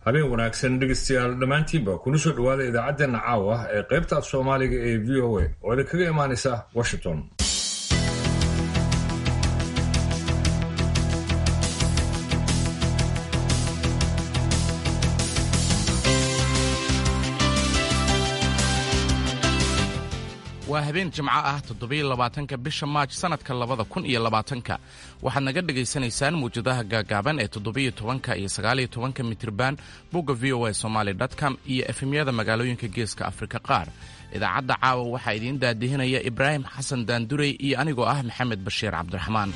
habeen wanaagsan dhegeystayaal dhammaantiinba kuna soo dhowaada idaacaddeenna caawa ee qaybta af soomaaliga ee v o a oo idin kaga imaanaysa washington waa habeen jimco ah toddobiyo labaatanka bisha maaj sannadka labada kun iyo labaatanka waxaad naga dhagaysanaysaan muwjadaha gaagaaban ee toddobiyo tobanka iyo sagaaliyo tobanka mitriban bogga v o a somaali com iyo efemyada magaalooyinka geeska afrika qaar idaacadda caawa waxaa idiin daadihinaya ibraahim xasan daandurey iyo anigoo ah maxamed bashiir cabdiraxmaan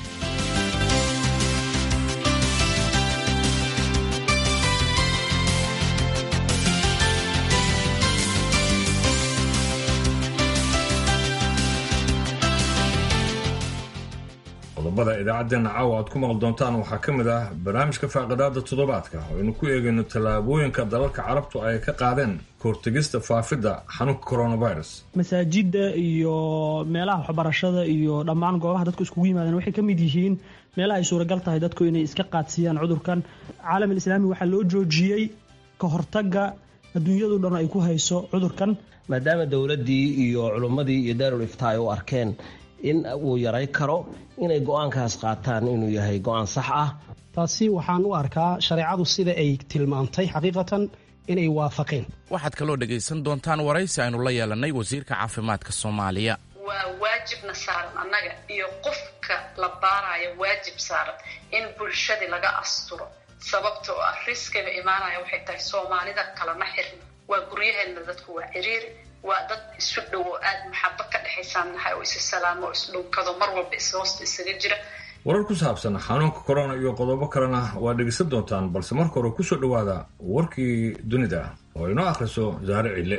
qodobada idaacaddeenna caawa aad ku maqli doontaan waxaa ka mid ah barnaamijka faaqidaada toddobaadka oo aynu ku eegayno tallaabooyinka dalalka carabtu ay ka qaadeen kahortegista faafidda xanuunka coronavirus masaajidda iyo meelaha waxbarashada iyo dhammaan goobaha dadku iskugu yimaadeen waxay ka mid yihiin meelaha ay suuragal tahay dadku inay iska qaadsiiyaan cudurkan caalam alislaami waxaa loo joojiyey ka hortagga adduunyadu dhan ay ku hayso cudurkan maadaama dowladdii iyo culummadii iyo daarul iftaa ay u arkeen in uu yaray karo inay go-aankaas qaataan inuu yahay go-aan sax ah taasi waxaan u arkaa shareecadu sida ay tilmaantay xaqiiqatan inay waafaqeen waxaad kaloo dhegaysan doontaan waraysi aynu la yeelannay wasiirka caafimaadka soomaaliya waa waajibna saaran annaga iyo qofka la baaraya waajib saaran in bulshadii laga asturo sababta oo ah riskiga imaanaya waxay tahay soomaalida kalama xirna waa guryaheena dadku waa ciriiri waa dad isu dhow oo aada maxabo ka dhexaysaan nahay oo isa salaamo oo isdhunkado mar walba ishoosta isaga jira warar ku saabsan xanuunka corona iyo qodobo kalena waa dhegeysan doontaan balse marka hore kusoo dhowaada warkii dunida oo inoo akhriso saare cille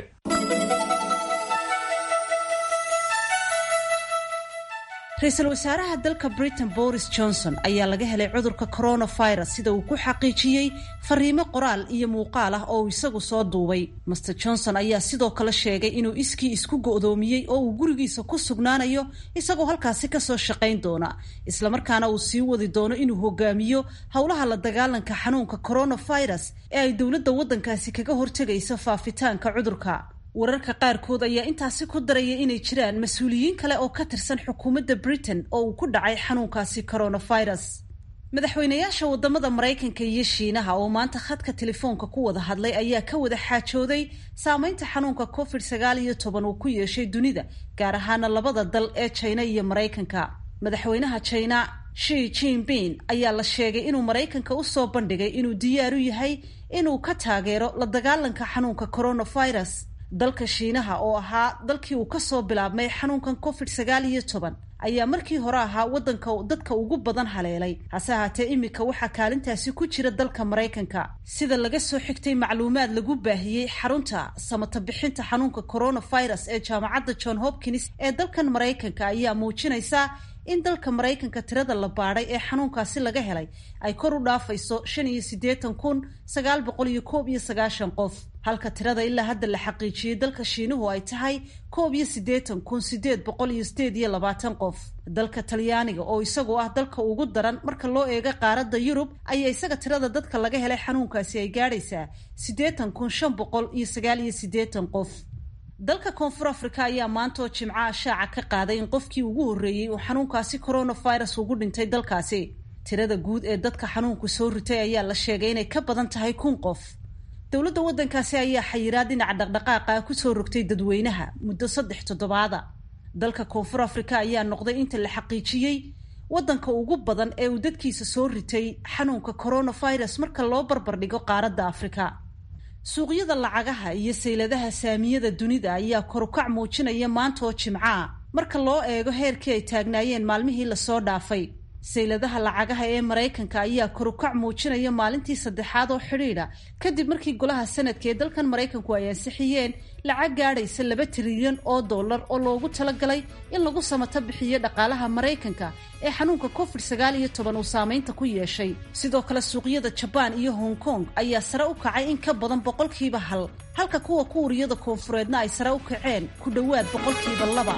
ra-iisul wasaaraha dalka britain boris johnson ayaa laga helay cudurka coronavirus sida uu ku xaqiijiyey fariimo qoraal iyo muuqaal ah oo uu isagu soo duubay master johnson ayaa sidoo kale sheegay inuu iskii isku go'doomiyey oo uu gurigiisa ku sugnaanayo isagoo halkaasi kasoo shaqayn doona islamarkaana uu sii wadi doono inuu hogaamiyo howlaha la dagaalanka xanuunka coronavirus ee ay dowladda waddankaasi kaga hortegayso faafitaanka cudurka wararka qaarkood ayaa intaasi ku daraya inay jiraan mas-uuliyiin kale oo ka tirsan xukuumadda britain oo uu ku dhacay xanuunkaasi coronavirus madaxweynayaasha wadamada maraykanka iyo shiinaha oo maanta khadka telefoonka ku wada hadlay ayaa ka wada xaajooday saameynta xanuunka covid sagaal iyo toban uu ku yeeshay dunida gaar ahaana labada dal ee jina iyo maraykanka madaxweynaha jina shi jinping ayaa la sheegay inuu maraykanka usoo bandhigay inuu diyaar u yahay inuu ka taageero la dagaalanka xanuunka coronavirus dalka shiinaha oo ahaa dalkii uu kasoo bilaabmay xanuunkan covid sagaal iyo toban ayaa markii hore ahaa waddanka dadka ugu badan haleelay hase ahaatee iminka waxaa kaalintaasi ku jira dalka maraykanka sida laga soo xigtay macluumaad lagu baahiyey xarunta samata bixinta xanuunka coronavirus ee jaamacadda john hopkins ee dalkan maraykanka ayaa muujinaysa in dalka maraykanka tirada la baadhay ee xanuunkaasi laga helay ay kor u dhaafayso shan iyo siddeetan kun sagaal boqol iyo koob iyo sagaashan qof halka tirada ilaa hadda la xaqiijiyey dalka shiinuhu ay tahay koob iyo siddeetan kun siddeed boqol iyo sideed iyo labaatan qof dalka talyaaniga oo isagu ah dalka ugu daran marka loo eego qaaradda yurub ayaa isaga tirada dadka laga helay xanuunkaasi ay gaadhaysaa siddeetan kun shan boqol iyo sagaal iyo siddeetan qof dalka koonfur afrika ayaa maanta oo jimcaha shaaca ka qaaday in qofkii ugu horreeyey uu xanuunkaasi coronavirus ugu dhintay dalkaasi tirada guud ee dadka xanuunku soo ritay ayaa la sheegay inay ka badan tahay kun qof dowladda waddankaasi ayaa xayiraad dhinaca dhaqdhaqaaqa kusoo rogtay dadweynaha muddo saddex toddobaada dalka koonfur afrika ayaa noqday inta la xaqiijiyey waddanka ugu badan ee uu dadkiisa soo ritay xanuunka coronavirus marka loo barbardhigo qaaradda afrika suuqyada lacagaha iyo sayladaha saamiyada dunida ayaa korukac muujinaya maanta oo jimcaa marka loo eego heerkii ay taagnaayeen maalmihii lasoo dhaafay sayladaha lacagaha ee maraykanka ayaa korukac muujinaya maalintii saddexaad oo xidhiidha kadib markii golaha sanadka ee dalkan maraykanku ay ansixiyeen lacag gaadhaysa laba trilyan oo dollar oo loogu talagalay in lagu samato bixiyo dhaqaalaha maraykanka ee xanuunka covid sagaal iyo toban uu saameynta ku yeeshay sidoo kale suuqyada jabaan iyo hong kong ayaa sare u kacay in ka badan boqolkiiba hal halka kuwa kuuriyada koonfureedna ay sare u kaceen ku dhowaad boqolkiiba laba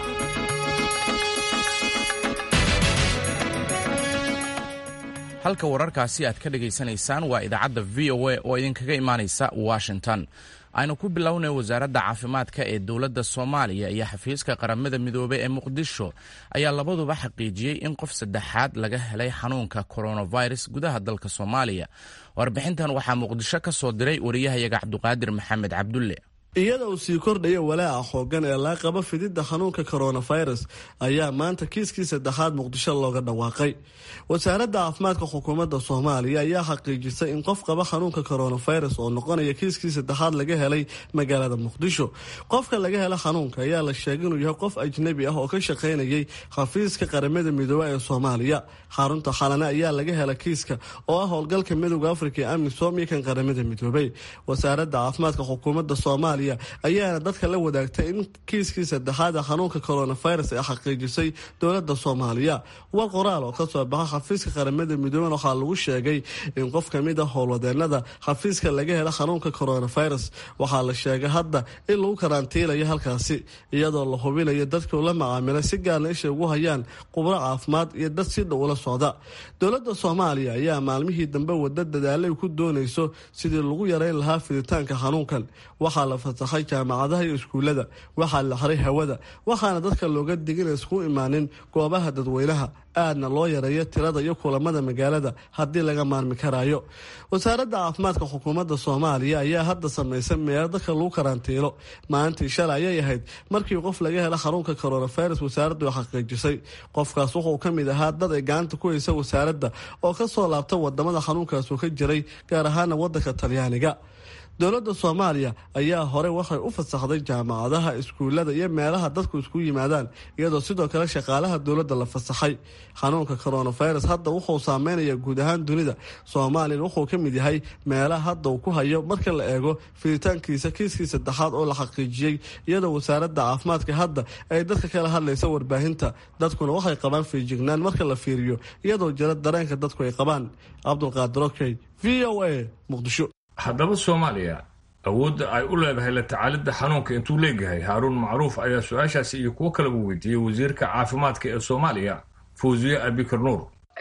halka wararkaasi aad ka dhagaysanaysaan waa idaacadda v o a oo idinkaga imaanaysa washington aynu ku bilownay wasaaradda caafimaadka ee dowladda soomaaliya iyo xafiiska qaramada midoobey ee muqdisho ayaa labaduba xaqiijiyey in qof saddexaad laga helay xanuunka coronavirus gudaha dalka soomaaliya warbixintan waxaa muqdisho ka soo diray wariyahayaga cabduqaadir maxamed cabdulle iyada uu sii kordhaya walaaca xoogan ee laa qaba fididda xanuunka coronavirus ayaa maanta kiiskii saddexaad muqdisho looga dhawaaqay wasaaradda caafimaadka xukuumadda soomaaliya ayaa xaqiijisay in qof qaba xanuunka coronavirus oo noqonaya kiiskii saddexaad laga helay magaalada muqdisho qofka laga hela xanuunka ayaa la sheegay inuu yahay qof ajnabi ah oo ka shaqaynayay xafiiska qaramada midoobe ee soomaaliya xarunta xalane ayaa laga hela kiiska oo ah howlgalka midooda afrika ee amisom iyo kan qaramada midoobey wasaaradda caafimaadka xukuumadda soomaaliya ayaana dadka la wadaagtay in kiiskii saddexaad ee xanuunka coronavirus ay xaqiijisay dowladda soomaaliya war qoraal oo kasoo baxa xafiiska qaramada midooben waxaa lagu sheegay in qof kamid a howlwadeenada xafiiska laga hela xanuunka coronavirus waxaa la sheegay hadda in lagu karantiilayo halkaasi iyadoo la hubinayo dadkuu la macaamilay si gaarna ishay ugu hayaan qubro caafimaad iyo dad si dhow ula socda dowladda soomaaliya ayaa maalmihii dambe wada dadaalay ku doonayso sidii lagu yareyn lahaa fiditaanka xanuunkan waxaa la fasaxay jaamacadaha iyo iskuullada waxaa la xiray hawada waxaana dadka looga digin isku imaanin goobaha dadweynaha aadna loo yareeyo tirada iyo kulamada magaalada haddii laga maarmi karaayo wasaaradda caafimaadka xukuumadda soomaaliya ayaa hadda samaysa meelo dadka lagu karantiilo maalintii shalay ayay ahayd markii qof laga hela xanuunka coronavirus wasaaraddu ay xaqiijisay qofkaas wuxuu ka mid ahaa dad ay gacanta ku haysa wasaaradda oo kasoo laabta wadamada xanuunkaasuu ka jiray gaar ahaana wadanka talyaaniga dowladda soomaaliya ayaa hore waxay u fasaxday jaamacadaha iskuullada iyo meelaha dadku isku yimaadaan iyadoo sidoo kale shaqaalaha dowladda la fasaxay xanuunka coronavirus hadda wuxuu saameynaya guud ahaan dunida soomaaliyana wuxuu ka mid yahay meelaha hadda uu ku hayo marka la eego fiditaankiisa kiiskii saddexaad oo la xaqiijiyey iyadoo wasaaradda caafimaadka hadda ay dadka kala hadlaysa warbaahinta dadkuna waxay qabaan fiijignaan marka la fiiriyo iyadoo jira dareenka dadku ay qabaan cabdulqaadir okey v o a muqdisho haddaba soomaaliya awoodda ay u leedahay la tacaalidda xanuunka intuu leegahay haaruun macruuf ayaa su-aashaasi iyo kuwo kaleba weydiiyey wasiirka caafimaadka ee soomaaliya fawziye abikar nuur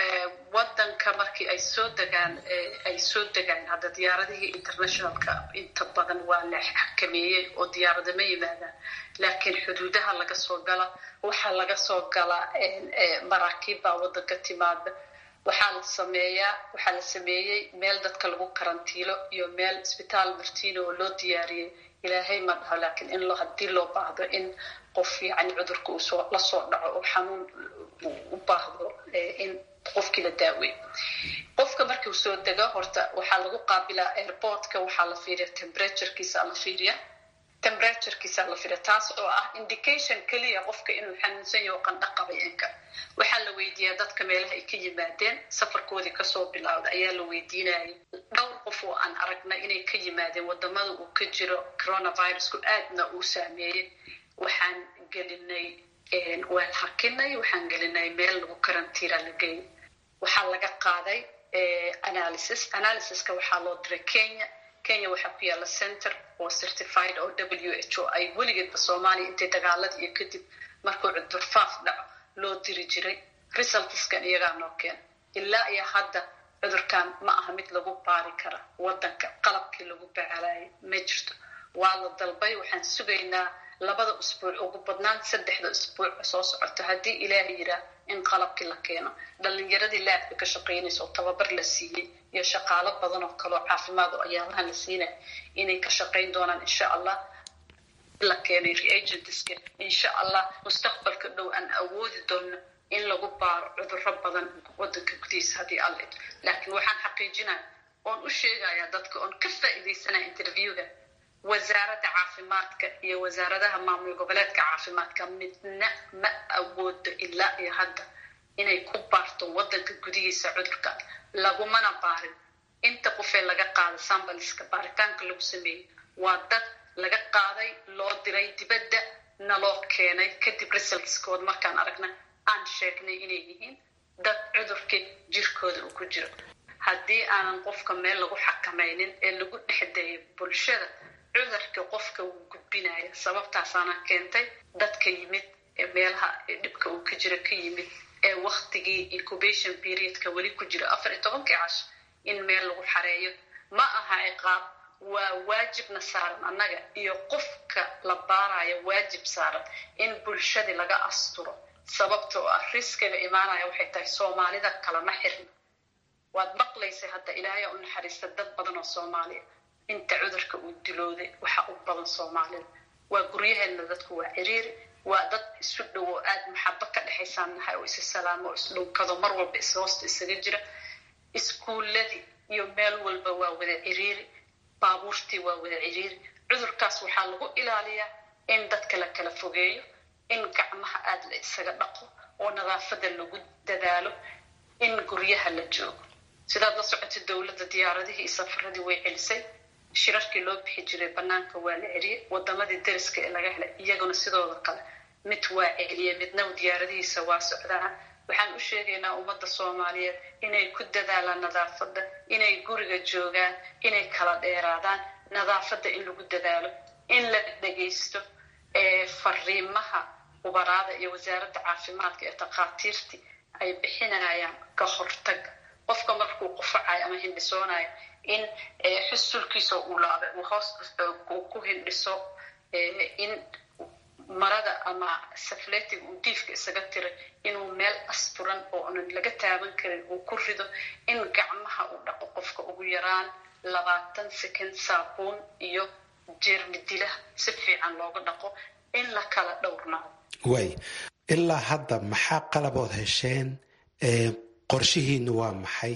wadanka markii ay soo degaan ay soo degaan hadda diyaaradihii internationalka inta badan waa la xakameeyey oo diyaarada ma yimaadaan laakiin xuduudaha laga soo gala waxaa laga soo galaa maraakiib baa wadanka timaada waxaa la sameeyaa waxaa la sameeyey meel dadka lagu karantiilo iyo meel isbitaal martiino oo loo diyaariyey ilaahay ma dhaho laakiin in loo haddii loo baahdo in qof yani cudurka uu soo la soo dhaco oo xanuun u baahdo in qofkii la daaweey qofka markuu soo dego horta waxaa lagu qaabilaa airportka waxaa la fiiriya temperaturekiisa la fiiriya temperaturekiisa la fiiriya taas oo ah indication keliya qofka inuu xanuunsan yaho qandho qabay inka waxaa la weydiiyaa dadka meelaha ay ka yimaadeen safarkoodii kasoo bilowda ayaa la weydiinayay dhowr qof oo aan aragnay inay ka yimaadeen wadamada uu ka jiro coronavirusku aadna uu saameeyey waxaan gelinay waan hakinay waxaan gelinay meel lagu karantiira la geey waxaa laga qaaday analysis analysiska waxaa loo diray kenya kenya waxaa ku yaalla center oo certified oo w h o ay weligeedba soomaaliya intay dagaalada iyo kadib markuu cudurfaaf dhaco loo diri jiray resultskan iyagaa noo keena ilaa iyo hadda cudurkan ma aha mid lagu baari kara wadanka qalabkii lagu bacalayay ma jirto waa la dalbay waxaan sugaynaa labada usbuuc ugu badnaan saddexda usbuuc soo socoto haddii ilaaha yiraa in qalabkii la keeno dhalinyaradii laabka ka shaqaynaysa oo tababar la siiyey iyo shaqaalo badan oo kaleo caafimaad oo ayaalahan la siinaya inay ka shaqayn doonaan insha allah la keenay reagentska insha allah mustaqbalka dhow aan awoodi doono in lagu baaro cuduro badan wadanka gudihiisa haddii alle laakiin waxaan xaqiijinaya oon u sheegaya dadka oon ka faa'iidaysanaya interviewga wasaaradda caafimaadka iyo wasaaradaha maamul goboleedka caafimaadka midna ma awoodo ilaa iyo hadda inay ku baarto wadanka gudihiisa cudurka lagumana baarin inta qofee laga qaaday sambaliska baaritaanka lagu sameeyey waa dad laga qaaday loo diray dibadda naloo keenay kadib resultskood markaan aragna aan sheegnay inay yihiin dad cudurkii jirkooda uu ku jiro haddii aanan qofka meel lagu xakamaynin ee lagu dhexdeeyo bulshada cudurka qofka wuu gudbinaya sababtaasaana keentay dadka yimid ee meelaha dhibka uu ka jiro ka yimid ee waktigii incubation periodka weli ku jira afar iyo tobankii casho in meel lagu xareeyo ma aha ciqaab waa waajibna saaran annaga iyo qofka la baarayo waajib saaran in bulshadii laga asturo sababtoo ah riskiga imaanaya waxay tahay soomaalida kalama xirna waad maqlaysay hadda ilaahay u naxariista dad badan oo soomaaliya inta cudurka uu dilooday waxa u badan soomaalida waa guryaheedna dadku waa ciriiri waa dad isu dhow oo aada maxabo ka dhexaysaan nahay oo isi salaamo oo isdhunkado mar walba ishoosta isaga jira iskuulladii iyo meel walba waa wada ciriiri baabuurtii waa wada ciriiri cudurkaas waxaa lagu ilaaliyaa in dadka la kala fogeeyo in gacmaha aada la isaga dhaqo oo nadaafada lagu dadaalo in guryaha la joogo sidaad la socotay dowladda diyaaradihii iyo safaradii way celisay shirarkii loo bixi jiray banaanka waa la celiyey wadamadii dariska ee laga helay iyaguna sidooda kale mid waa celiye midna diyaaradihiisa waa socdaan waxaan u sheegaynaa ummadda soomaaliyeed inay ku dadaalaan nadaafadda inay guriga joogaan inay kala dheeraadaan nadaafadda in lagu dadaalo in la dhegaysto fariimaha ubaraada iyo wasaaradda caafimaadka ee takhaatiirtii ay bixinayaan ka hortaga qofka markuu qufacayo ama hindhisoonayo in xusulkiisa uu laaba uu hoos ku hindhiso in marada ama safletiga uu diifka isaga tiray inuu meel asturan oo onan laga taaban karin uu ku rido in gacmaha uu dhaqo qofka ugu yaraan labaatan second saabuun iyo jeermi dilah si fiican looga dhaqo in la kala dhowrnaado way ilaa hadda maxaa qalabood hesheen qorshihiinu waa maxay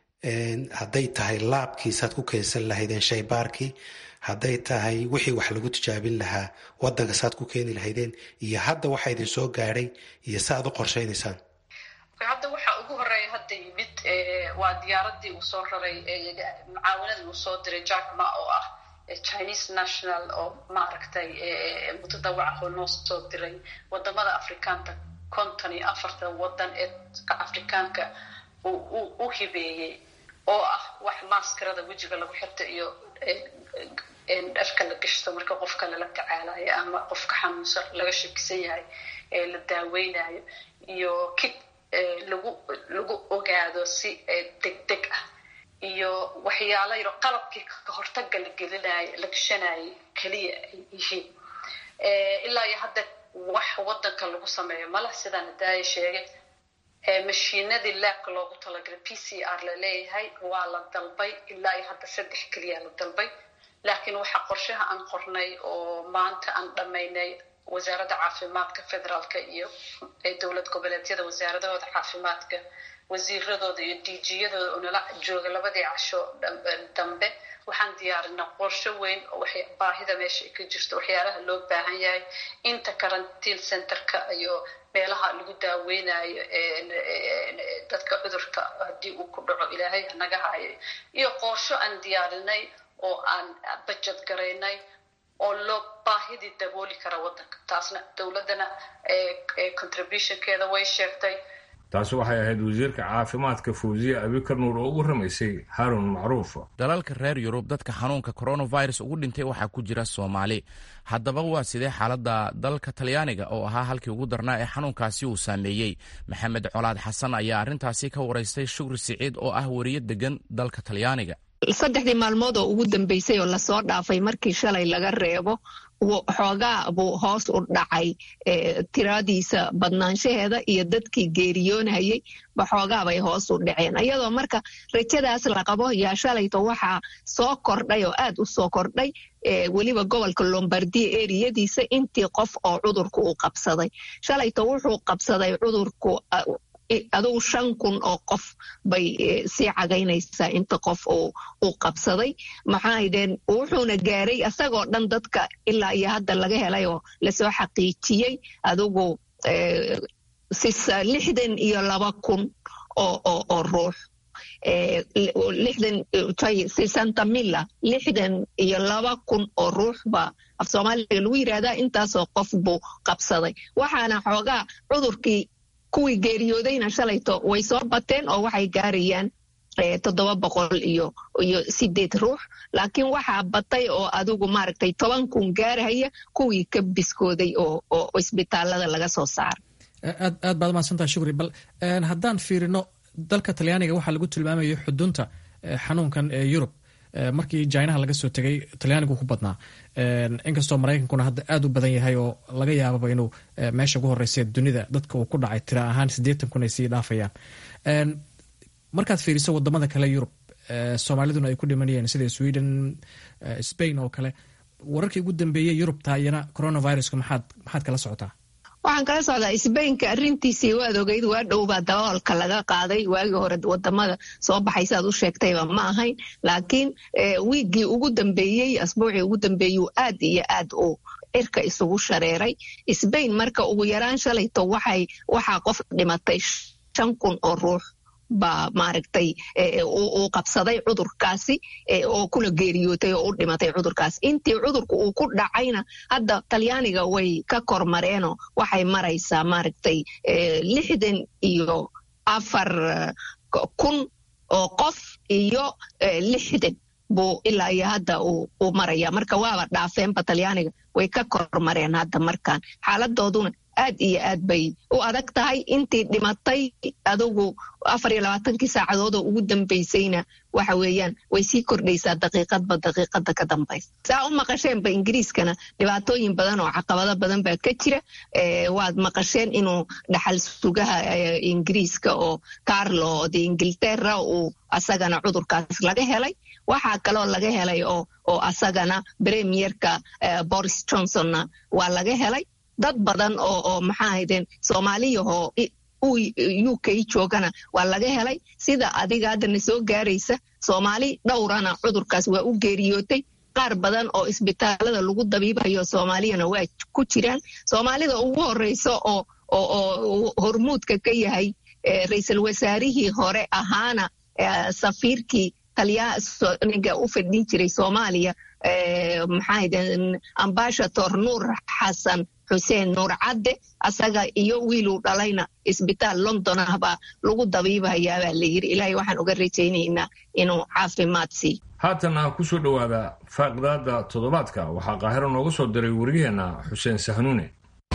hadday tahay laabkiisaad ku keensan lahaydeen shaybaarkii hadday tahay wixii wax lagu tijaabin lahaa wadanka saad ku keeni lahaydeen iyo hadda waxa idin soo gaadhay iyo saaad u qorshaynaysaan hadda waxaa ugu horeeya hadda yimid waa diyaaradii uu soo raray mucaawanadii uu soo diray jackma oo ah chinese national oo maaragtay mutadawaca oo noo soo diray wadamada afrikaanta konton iyo afarta wadan ee afrikaanka u hibeeyey oo ah wax maaskarada wejiga lagu xirta iyo dharka la gashto marka qofka lala tacaalayo ama qofka xanuunsan laga shakisan yahay ee la daaweynayo iyo kid lagu lagu ogaado si degdeg ah iyo waxyaalo yaro qalabkii ka hortaga la gelinayo la gashanayo keliya ay yihiin ilaa iyo hadda wax wadanka lagu sameeyo malah sidaan hadaaya sheegay mashiinadii laabka loogu talagalay p c r la leeyahay waa la dalbay ilaa iyo hadda saddex keliya la dalbay laakiin waxaa qorshaha aan qornay oo maanta aan dhammaynay wasaaradda caafimaadka federaalka iyo dowlad goboleedyada wasaaradahooda caafimaadka wasiiradooda iyo dijiyadooda oo nala jooga labadii casho dambe waxaan diyaarinaa qorsho weyn oo baahida meesha ka jirto waxyaalaha loo baahan yahay inta karantiin centerka iyo meelaha lagu daaweynayo dadka cudurka haddii uu ku dhaco ilaahay hanaga hayo iyo qorsho aan diyaarinay oo aan bajad garaynay oo loo baahidii dabooli kara wadanka taasna dowladdana contributionkeeda way sheegtay taasi waxay ahayd wasiirka caafimaadka fawziye abikar nuur oo ugu ramaysay haarun macruuf dalalka reer yurub dadka xanuunka coronavirus ugu dhintay waxaa ku jira soomaali haddaba waa sidee xaaladda dalka talyaaniga oo ahaa halkii ugu darnaa ee xanuunkaasi uu saameeyey maxamed colaad xasan ayaa arrintaasi ka waraystay shukri siciid oo ah weriye degan dalka talyaaniga saddexdii maalmood oo ugu dambeysay oo lasoo dhaafay markii shalay laga reebo xoogaa buu hoos u dhacay tiradiisa badnaanshaheeda iyo dadkii geeriyoonayay ba xoogaa bay hoos u dhaceen iyadoo marka rajadaas la qabo yaa shalayto waxaa soo kordhay oo aad u soo kordhay weliba gobolka lombardia eriyadiisa intii qof oo cudurku uu qabsaday shalayto wuxuu qabsaday cudurku adugu shan kun oo qof bay sii cagaynaysaa inta qof uu qabsaday maxaaydeen wuxuuna gaaray isagoo dhan dadka ilaa iyo hadda laga helay oo lasoo xaqiijiyey adugu lixdan iyo laba kun oo ruux sisanta mila lixdan iyo laba kun oo ruux baa af soomaaliga lagu yidhaahdaa intaasoo qof buu qabsaday waxaana xoogaa cudurkii kuwii geeriyoodayna shalayto way soo bateen oo waxay gaarayaan toddoba boqol iyo iyo sideed ruux laakiin waxaa batay oo adigu maaragtay toban kun gaarhaya kuwii ka biskooday oo oo isbitaalada laga soo saaray aad aad baad mahadsantaha shukri bal haddaan fiirino dalka talyaaniga waxaa lagu tilmaamayo xudunta xanuunkan ee yurub markii jinaha laga soo tegay talyaanigu ku badnaa inkastoo maraykankuna hadda aad u badan yahay oo laga yaababa inuu meesha ugu horeysa dunida dadka uu ku dhacay tira ahaan siddeetan kun ay sii dhaafayaan markaad fiiriso wadamada kale yurub soomaaliduna ay ku dhimanayeen sida sweden spain oo kale wararkii ugu dambeeyey yurubta iyana coronaviruska maxaad maxaad kala socotaa waxaan kala socdaa sbainka arintiisii waad ogeyd waa dhowbaa daboolka laga qaaday waagii hore wadamada soo baxay siaad u sheegtayba ma ahayn laakiin wiiggii ugu dambeeyey asbuucii ugu dambeeyuu aad iyo aad u cirka isugu shareeray sbain marka ugu yaraan shalayto waxay waxaa qof dhimatay shan kun oo ruux baa maaragtay uu qabsaday cudurkaasi oo kula geeriyootay oo u dhimatay cudurkaas intii cudurka uu ku dhacayna hadda talyaaniga way ka kormareenoo waxay maraysaa maaragtay lixdan iyo afar kun oo qof iyo lixdan buu ilaa iyo hadda uu maraya marka waaba dhaafeenba talyaaniga way ka kormareen hadda markaan xaaladooduna aad iyo aad bay u adag tahay intii dhimatay adugu afar iyo labaatankii saacadood oo ugu dambaysayna waxa weeyaan way sii kordhaysaa daqiiqadba daqiiqada ka dambaysa saa u maqasheenba ingiriiskana dhibaatooyin badan oo caqabado badan baa ka jira waad maqasheen inuu dhaxal sugaha ingiriiska oo carlo de ingilterra uu asagana cudurkaas laga helay waxaa kaloo laga helay oo asagana premierka boris johnsonna waa laga helay dad badan oo maxaa haydeen soomaaliyahoo u k joogana waa laga helay sida adiga haddana soo gaaraysa soomaali dhowrana cudurkaas waa u geeriyootay qaar badan oo isbitaalada lagu dabiibayo soomaaliyana waa ku jiraan soomaalida ugu horeysa oo hormuudka ka yahay ra-iisul wasaarihii hore ahaana safiirkii talyaaniga u fadhin jiray soomaaliya maxaahaydeen ambashator nuur xasan xuseen nuur cadde asaga iyo wiiluu dhalayna isbitaal london ah baa lagu dabiibahayaabaa la yiri ilaahay waxaan uga rajaynaynaa inuu caafimaad siiyo haatana ku soo dhowaada faaqdaada toddobaadka waxaa qaahiro nooga soo diray wariyaheenna xuseen sahnuune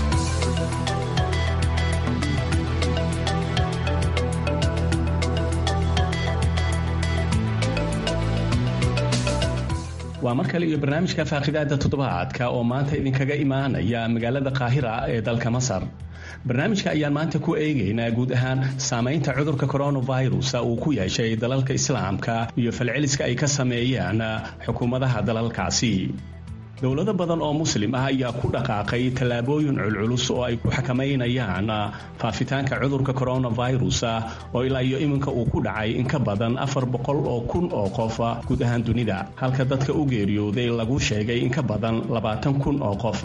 waa mar kale iyo barnaamijka faaqidaada toddobaadka oo maanta idinkaga imaanaya magaalada qaahira ee dalka masar barnaamijka ayaan maanta ku eegaynaa guud ahaan saamaynta cudurka coronavirus uu ku yeeshay dalalka islaamka iyo falceliska ay ka sameeyaan xukuumadaha dalalkaasi dowlado badan oo muslim ah ayaa ku dhaqaaqay tallaabooyin culculus oo ay ku xakamaynayaan faafitaanka cudurka coronavirus oo ilaa iyo iminka uu ku dhacay in ka badan afar boqol oo kun oo qof guud ahaan dunida halka dadka u geeriyooday lagu sheegay in ka badan labaatan kun oo qof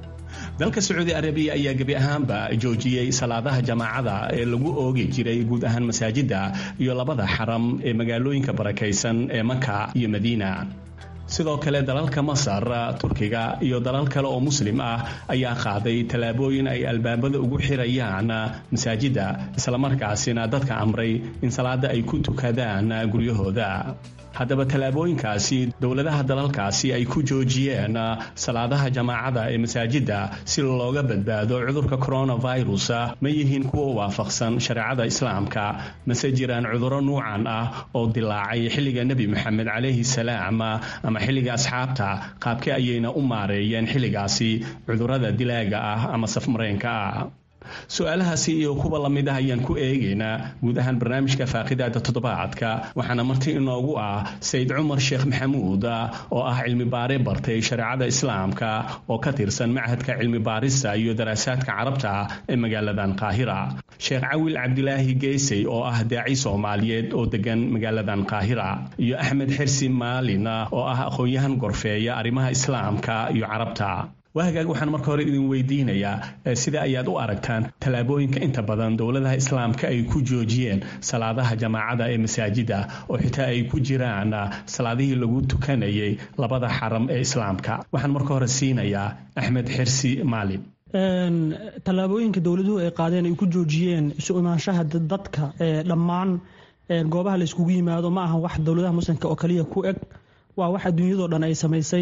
dalka sacuudi arabiya ayaa gebi ahaanba joojiyey salaadaha jamaacada ee lagu oogi jiray guud ahaan masaajidda iyo labada xaram ee magaalooyinka barakaysan ee maka iyo madiina sidoo kale dalalka masar turkiga iyo dalal kale oo muslim ah ayaa qaaday tallaabooyin ay albaabada ugu xirayaan masaajidda islamarkaasina dadka amray in salaada ay ku tukadaan guryahooda haddaba tallaabooyinkaasi dowladaha dalalkaasi ay ku joojiyeen salaadaha jamaacada ee masaajidda si looga badbaado cudurka coronavirus ma yihiin kuwa waafaqsan shareecada islaamka mase jiraan cuduro nuucan ah oo dilaacay xilliga nebi moxamed calayhi salaam ama xilliga asxaabta qaabkee ayayna u maareeyeen xilligaasi cudurada dilaaga ah ama safmareenka ah su-aalahaasi iyo kuwa lamid ah ayaan ku eegaynaa guud ahaan barnaamijka faaqidaada toddobaadka waxaana marti inoogu ah sayid cumar sheekh maxamuud oo ah cilmi baare bartay shareecada islaamka oo ka tirsan machadka cilmi baarista iyo daraasaadka carabta ee magaaladan qaahira sheekh cawil cabdilaahi geysey oo ah daaci soomaaliyeed oo degan magaaladan qaahira iyo axmed xirsi maalin oo ah aqoon-yahan gorfeeya arrimaha islaamka iyo carabta waagaag waxaan marka hore idin weydiinayaa sida ayaad u aragtaan tallaabooyinka inta badan dowladaha islaamka ay ku joojiyeen salaadaha jamaacada ee masaajida oo xitaa ay ku jiraan salaadihii lagu tukanayay labada xaram ee islaamka waxaan marka hore siinayaa axmed xirsi maalin tallaabooyinka dowladuhu ay qaadeen ay ku joojiyeen isu imaanshaha dadka ee dhammaan goobaha la iskugu yimaado ma aha wax dowladaha muslimka oo kaliya ku eg waa wax adduunyadoo dhan ay samaysay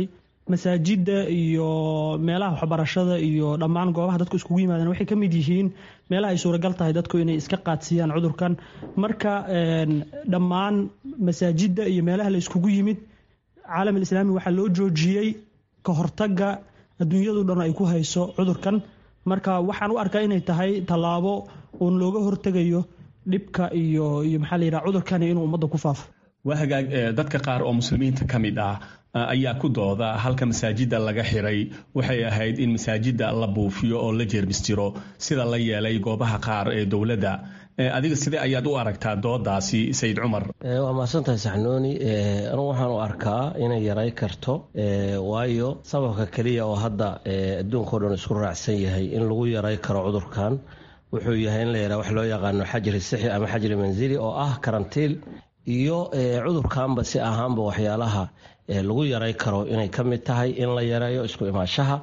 masaajida iyo meelaha waxbarashada iyo dhammaan goobaha dadku iskugu yimaadeen waxay ka mid yihiin meelaha ay suuragal tahay dadku inay iska qaadsiiyaan cudurkan marka dhammaan masaajida iyo meelaha la iskugu yimid caalam alislaami waxaa loo joojiyey ka hortaga adduunyadu dhan ay ku hayso cudurkan marka waxaan u arkaa inay tahay tallaabo uun looga hortegayo dhibka iyo iyo maxaa la yidhaha cudurkani inuu ummadda ku faafo waa hagaag dadka qaar oo muslimiinta ka mid ah ayaa ku dooda halka masaajida laga xiray waxay ahayd in masaajida la buufiyo oo la jeermistiro sida la yeelay goobaha qaar ee dowladda adiga sidee ayaad u aragtaa doodaasi sayid cumar waa mahadsantahay saxnuuni anugu waxaan u arkaa inay yaray karto waayo sababka keliya oo hadda adduunkao dhan isku raacsan yahay in lagu yaray karo cudurkan wuxuu yahay in la yaraha wax loo yaqaano xajri sixi ama xajri manzili oo ah karantiil iyo cudurkanba si ahaanba waxyaalaha lagu yaray karo inay ka mid tahay in la yareeyo isku imaashaha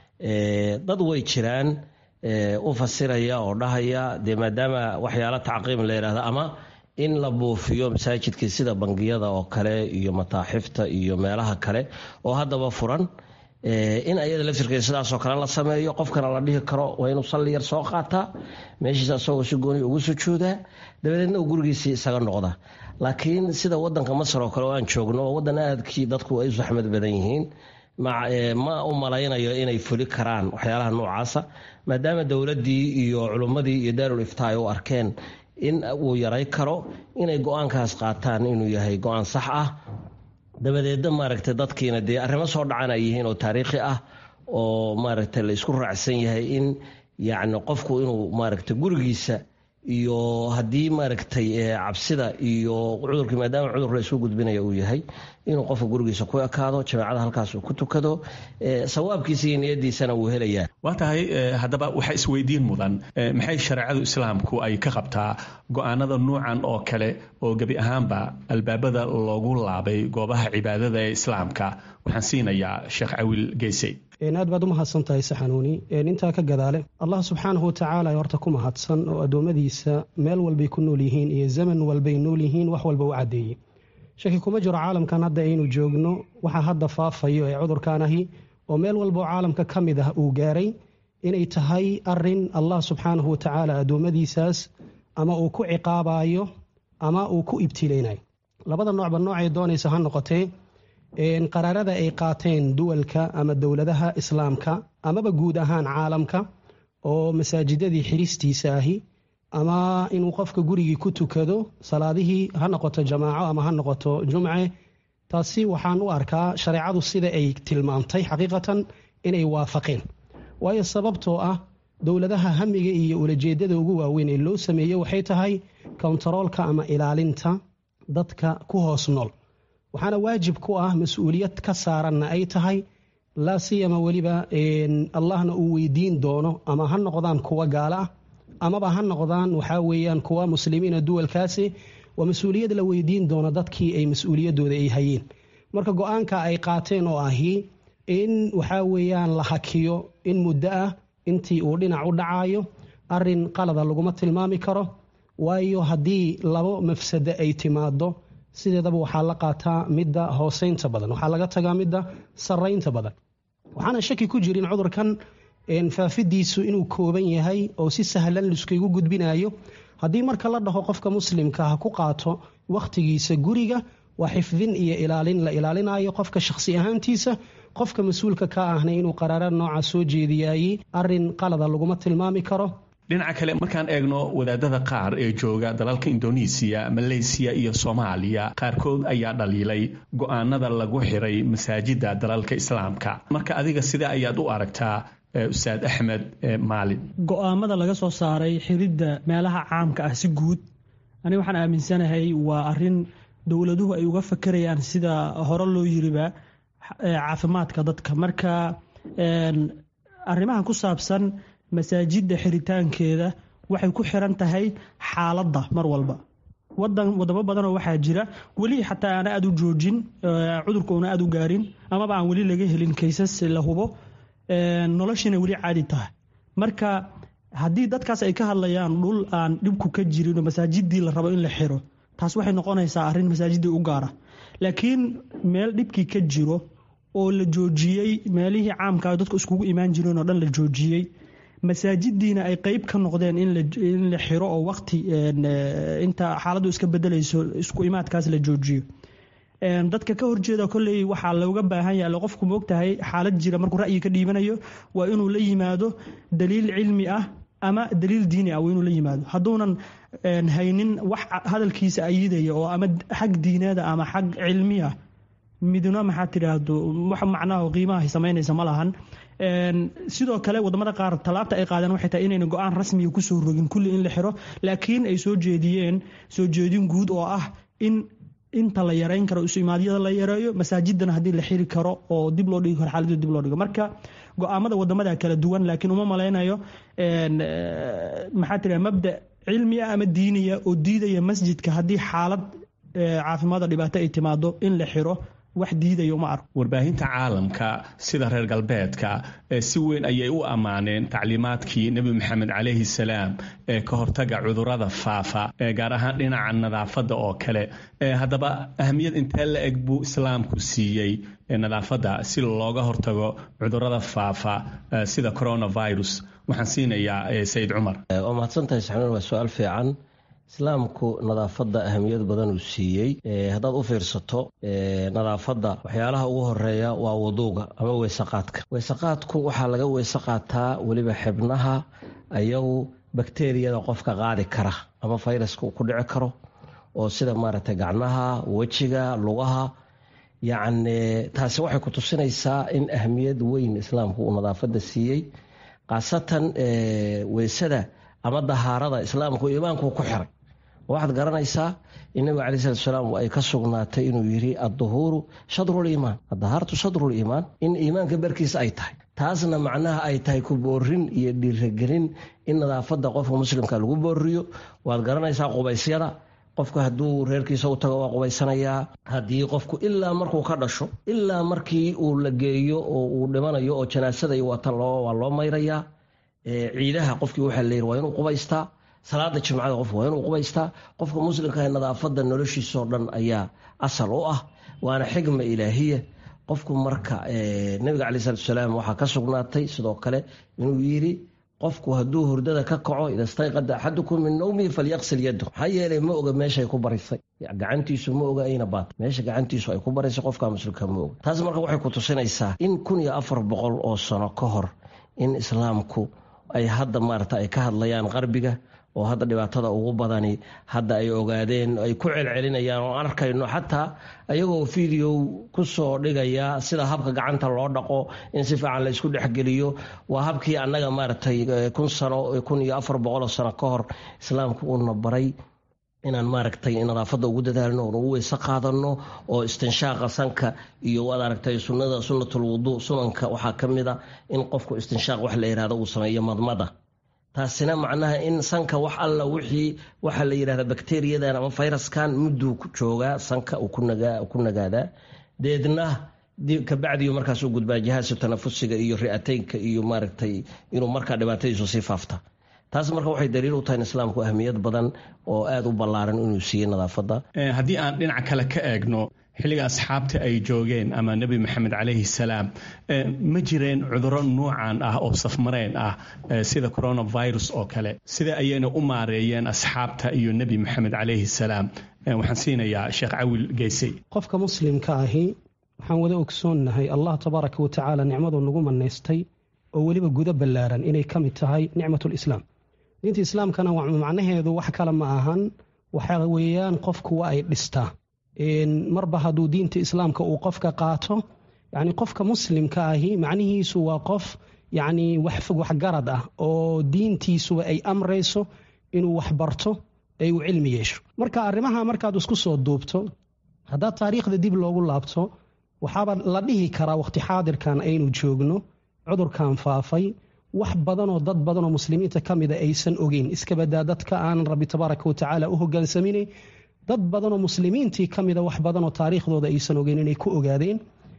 dad way jiraan u fasiraya oo dhahaya dee maadaama waxyaala tacqiim la yidhahda ama in la buufiyo masaajidkii sida bangiyada oo kale iyo mataaxifta iyo meelaha kale oo haddaba furan in ayada laftirkeeda sidaasoo kale la sameeyo qofkana la dhihi karo waa inuu salli yar soo qaataa meeshiisa asagoo si gooni ugu sujuudaa dabadeedna uu gurigiisii isaga noqda laakiin sida wadanka masar oo kale oo aan joogno oo wadan aadkii dadku ay u saxmad badan yihiin ma u malaynayo inay fuli karaan waxyaalaha noocaasa maadaama dowladdii iyo culummadii iyo daarul iftaa ay u arkeen in uu yaray karo inay go-aankaas qaataan inuu yahay go-aan sax ah dabadeedna maaragtay dadkiina dee arrimo soo dhacan ay yihiin oo taariikhi ah oo maaragtay la isku raacsan yahay in yacni qofku inuu maaragtay gurigiisa iyo haddii maaragtay cabsida iyo cudurkii maadaama cudur la isku gudbinaya uu yahay inuu qofka gurigiisa ku ekaado jamaacada halkaas uu ku tukado sawaabkiisa iyo niyadiisana wuu helayaa waa tahay haddaba waxaa isweydiin mudan maxay shareecadu islaamku ay ka qabtaa go-aanada nuucan oo kale oo gebi ahaanba albaabada loogu laabay goobaha cibaadada ee islaamka waxaan siinayaa sheekh cawil geysey aad baad u mahadsan tahay saxanuuni intaa ka gadaale allah subxaanahu watacaala horta ku mahadsan oo addoommadiisa meel walbay ku nool yihiin iyo zaman walbay nool yihiin wax walba u caddeeyey shaki kuma jiro caalamkan hadda aynu joogno waxa hadda faafayo ee cudurkan ahi oo meel walbao caalamka ka mid ah uu gaaray inay tahay arin allah subxaanahu watacaala addoommadiisaas ama uu ku ciqaabayo ama uu ku ibtilaynayo labada noocba noocay doonaysa ha noqotee qaraarada ay qaateen duwalka ama dowladaha islaamka amaba guud ahaan caalamka oo masaajidadii xiristiisa ahi ama inuu qofka gurigii ku tukado salaadihii ha noqoto jamaaco ama ha noqoto jumce taasi waxaan u arkaa shareecadu sida ay tilmaamtay xaqiiqatan inay waafaqeen waayo sababtoo ah dowladaha hamiga iyo ulajeedada ugu waaweyn ee loo sameeye waxay tahay kontaroolka ama ilaalinta dadka ku hoos nool waxaana waajib ku ah mas-uuliyad ka saaranna ay tahay laa siyama weliba allahna uu weydiin doono ama ha noqdaan kuwa gaalo ah amaba ha noqdaan waxaa weeyaan kuwa muslimiina duwalkaasi waa mas-uuliyad la weydiin doono dadkii ay mas-uuliyadooda ay hayeen marka go-aanka ay qaateen oo ahi in waxaa weeyaan la hakiyo in muddo ah intii uu dhinac u dhacayo arin qalada laguma tilmaami karo waayo haddii labo mafsado ay timaado sideedaba waxaa la qaataa midda hooseynta badan waxaa laga tagaa midda saraynta badan waxaana shaki ku jirin cudurkan faafidiisu inuu kooban yahay oo si sahlan liskaygu gudbinayo haddii marka la dhaho qofka muslimka ha ku qaato wakhtigiisa guriga waa xifdin iyo ilaalin la ilaalinayo qofka shakhsi ahaantiisa qofka mas-uulka ka ahna inuu qaraara nooca soo jeediyayey arin qalada laguma tilmaami karo dhinaca kale markaan eegno wadaadada qaar ee jooga dalalka indonesiya maleysiya iyo soomaaliya qaarkood ayaa dhaliilay go-aanada lagu xiray masaajida dalalka islaamka marka adiga sidee ayaad u aragtaa ustaad axmed maalin go-aamada laga soo saaray xiridda meelaha caamka ah si guud ani waxaan aaminsanahay waa arin dowladuhu ay uga fakerayaan sida hore loo yiriba caafimaadka dadka marka arrimaha ku saabsan masaajidda xiritaankeeda waxay ku xiran tahay xaaladda mar walba wadan wadamo badanoo waxaa jira weli xataa aana aada u joojin cudurka una aada u gaarin amaba aan weli laga helin kaysas la hubo noloshiina weli caadi tahay marka haddii dadkaas ay ka hadlayaan dhul aan dhibku ka jirin oo masaajidii la rabo in la xiro taas waxay noqonaysaa arrin masaajidii u gaara laakiin meel dhibkii ka jiro oo la joojiyey meelihii caamka dadku iskugu imaan jireen oo dhan la joojiyey masaajidiina ay qeyb ka noqdeen in la xiro oo waqti inta xaaladdu iska bedelayso isku imaadkaas la joojiyo dadka ka horjeeda kolley waxaa looga baahan yahay qofku moogtahay xaalad jira markuu ra'yi ka dhiibanayo waa inuu la yimaado daliil cilmi ah ama daliil diini ah waa inuu la yimaado hadduunan haynin wax hadalkiisa ayidaya oo ama xag diineeda ama xag cilmiya midna maxaa tidhaahdo wax macnaha qiimaha samaynaysa ma lahan sidoo kale wadamada qaar tallaabta ay qaadeen waxay tahay inayna go-aan rasmiga kusoo rogin kulli in la xiro laakiin ay soo jeediyeen soo jeedin guud oo ah in inta la yareyn karo isu imaadyada la yareeyo masaajidana haddii la xiri karo oo dib loo dhigi karo xaaladda dib loo dhigo marka go-aamada wadamada kala duwan laakiin uma malaynayo maxaa tira mabda cilmi ah ama diiniya oo diidaya masjidka haddii xaalad caafimaada dhibaato ay timaado in la xiro wax diidaya uma arko warbaahinta caalamka sida reer galbeedka si weyn ayay u ammaaneen tacliimaadkii nebi maxamed calayhi salaam ee ka hortaga cudurada faafa gaar ahaan dhinaca nadaafadda oo kale haddaba ahamiyad intee la eg buu islaamku siiyey nadaafadda si looga hortago cudurada faafa sida coronavirus waxaan siinayaa sayid cumar waa mahadsantahay saxnuun waa su-aal fiican islaamku nadaafadda ahamiyad badan uu siiyey haddaad u fiirsato nadaafadda waxyaalaha ugu horeeya waa waduuga ama weysaqaadka weysaqaadku waxaa laga weyse qaataa weliba xibnaha ayagu bakteriyada qofka qaadi kara ama fayraska uu ku dhici karo oo sida maaragtay gacnaha wejiga lugaha yacni taasi waxay ku tusinaysaa in ahamiyad weyn islaamku uu nadaafadda siiyey khaasatan weysada ama dahaarada islaamku iimaanku ku xiray waxaad garanaysaa in nabiga calayi salatu salaam ay ka sugnaatay inuu yidhi adduhuuru shadrul iimaan addahaartu shadrul iimaan in iimaanka barkiisa ay tahay taasna macnaha ay tahay ku boorin iyo dhiiragelin in nadaafadda qofka muslimka lagu booriyo waad garanaysaa qubaysyada qofku hadduu reerkiisa u tago waa qubaysanayaa haddii qofku ilaa markuu ka dhasho ilaa markii uu la geeyo oo uu dhimanayo oo janaasada iyo watan waa loo mayrayaa ciidaha qofkii waxaa leeyihi waa inuu qubaystaa salaada jimcada qofku waa inuu qubaystaa qofka muslimka nadaafadda noloshiisoo dhan ayaa asal u ah waana xigma ilaahiya qofku marka nabiga calai salatu salaam waxaa ka sugnaatay sidoo kale inuu yidhi qofku hadduu hurdada ka kaco ida stayqada axadukum min nawmihi falyaqsil yado maxaa yeelay ma oga meeshay ku barisay gacantiisu ma oga ayna baat meesha gacantiisu ay ku barisay qofka muslimka ma oga taas marka waxay ku tusinaysaa in kun iyo afar boqol oo sano ka hor in islaamku ay hadda maarata ay ka hadlayaan qarbiga oo hadda dhibaatada ugu badani hadda ay ogaadeen ay ku celcelinayaan oo arkayno xataa ayagoo video kusoo dhigaya sida habka gacanta loo dhaqo in si fiican la isku dhexgeliyo waa habkii annaga maaragtay kun sano kun iyo afar boqoloo sano ka hor islaamku uuna baray inaan maaragtay nadaafadda ugu dadaalno oon ugu weyse qaadano oo istinshaaqa sanka iyo waad aragtay sunnada sunnatul wuduu sunanka waxaa ka mid a in qofku istinshaaq wax la yihahdo uu sameeyo madmada taasina macnaha in sanka wax alla wixii waxaa la yidhahda bakteriyadan ama fayraskan mudduu joogaa sanka uu ku nagaadaa deedna kabacdiyu markaas u gudbaa jihaasu tanafusiga iyo ri'ateynka iyo maaragtay inuu markaa dhibaatadiisu sii faafta taas marka waxay daliil u tahay in islaamku ahmiyad badan oo aada u ballaaran inuu siiyey nadaafadda haddii aan dhinac kale ka eegno xilliga asxaabta ay joogeen ama nebi maxamed calayhi salaam ma jireen cuduro nuucan ah oo safmareen ah sida coronavirus oo kale sida ayayna u maareeyeen asxaabta iyo nebi maxamed calayhi salaam waxaan siinayaa sheekh cawil geysey qofka muslimka ahi waxaan wada ogsoonnahay allah tabaaraka wa tacaala nicmaduu nagu manaystay oo weliba gudo ballaaran inay ka mid tahay nicmatulislaam diinta islaamkana macnaheedu wax kale ma ahan waxa weeyaan qofku waa ay dhistaa marba hadduu diinta islaamka uu qofka qaato yani qofka muslimka ahi macnihiisu waa qof yani waxfog waxgarad ah oo diintiisuba ay amrayso inuu wax barto ee uu cilmi yeesho marka arrimaha markaad isku soo duubto haddaad taariikhda dib loogu laabto waxaaba la dhihi karaa waqti xaadirkan aynu joogno cudurkan faafay wax badanoo dad badanoo muslimiinta ka mida aysan ogeyn iskabadaa dadka aanan rabbi tabaaraka wa tacaala u hogaansaminayn dad badanoo muslimiintii ka mida wax badanoo taariikhdooda aysan ogeyn inay ku ogaadeen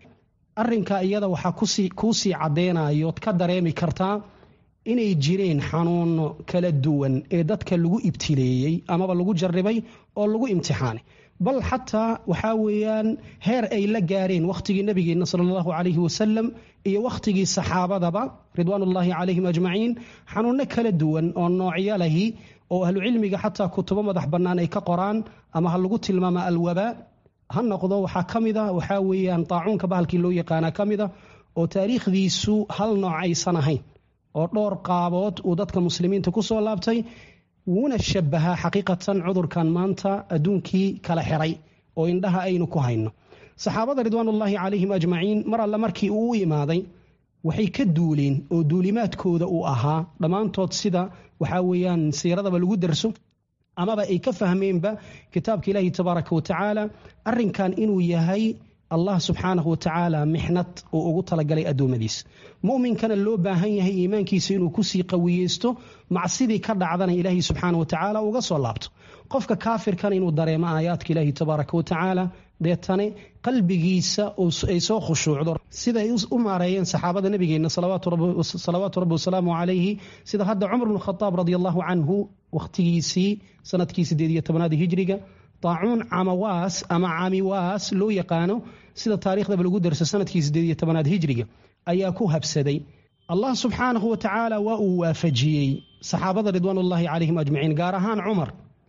arinka iyada waxaa kuu sii caddeynayood ka dareemi kartaa inay jireen xanuuno kala duwan ee dadka lagu ibtileeyey amaba lagu jarribay oo lagu imtixaanay bal xataa waxaa weeyaan heer ay la gaareen wakhtigii nabigeenna sala allahu calayhi wasalam iyo wakhtigii saxaabadaba ridwaanullaahi calayhim ajmaciin xanuunno kala duwan oo noocyo lahi oo ahlucilmiga xataa kutubo madax bannaan ay ka qoraan ama ha lagu tilmaama alwabaa ha noqdo waxaa ka mid a waxaa weeyaan taacuunka bahalkii loo yaqaanaa ka mid a oo taariikhdiisu hal nooc aysan ahayn oo dhowr qaabood uu dadka muslimiinta ku soo laabtay wuuna shabahaa xaqiiqatan cudurkan maanta adduunkii kala xiray oo indhaha aynu ku hayno saxaabada ridwaanullaahi calayhim ajmaciin mar alle markii uu u imaaday waxay ka duuleen oo duulimaadkooda uu ahaa dhammaantood sida waxaa weeyaan siiradaba lagu darso amaba ay ka fahmeenba kitaabka ilaahi tabaaraka wa tacaala arrinkan inuu yahay allah subxaanahu wa tacaala mixnad uu ugu talagalay addoommadiisa mu'minkana loo baahan yahay iimaankiisa inuu kusii qawiyeysto macsidii ka dhacdana ilaahi subxaana wa tacaala uga soo laabto qofka kaafirkana inuu dareemo aayaadka ilaahi tabaaraka wa tacaala deetane qalbigiisa ay soo khushuucdo siday u maareeyeen saxaabada nabigeenna salawaatu rabbi wasalaamu calayhi sida hadda cumar bnu khadaab radi allahu canhu wakhtigiisii sanadkii sideed iyo tobnaad hijriga taacuun camawaas ama camiwaas loo yaqaano sida taariikhdaba lagu darso sanadkii sideed iyo tobnaad hijriga ayaa ku habsaday allah subxaanahu wa tacaala waa uu waafajiyey saxaabada ridwaanullaahi calayhim ajmaciin gaar ahaan cumar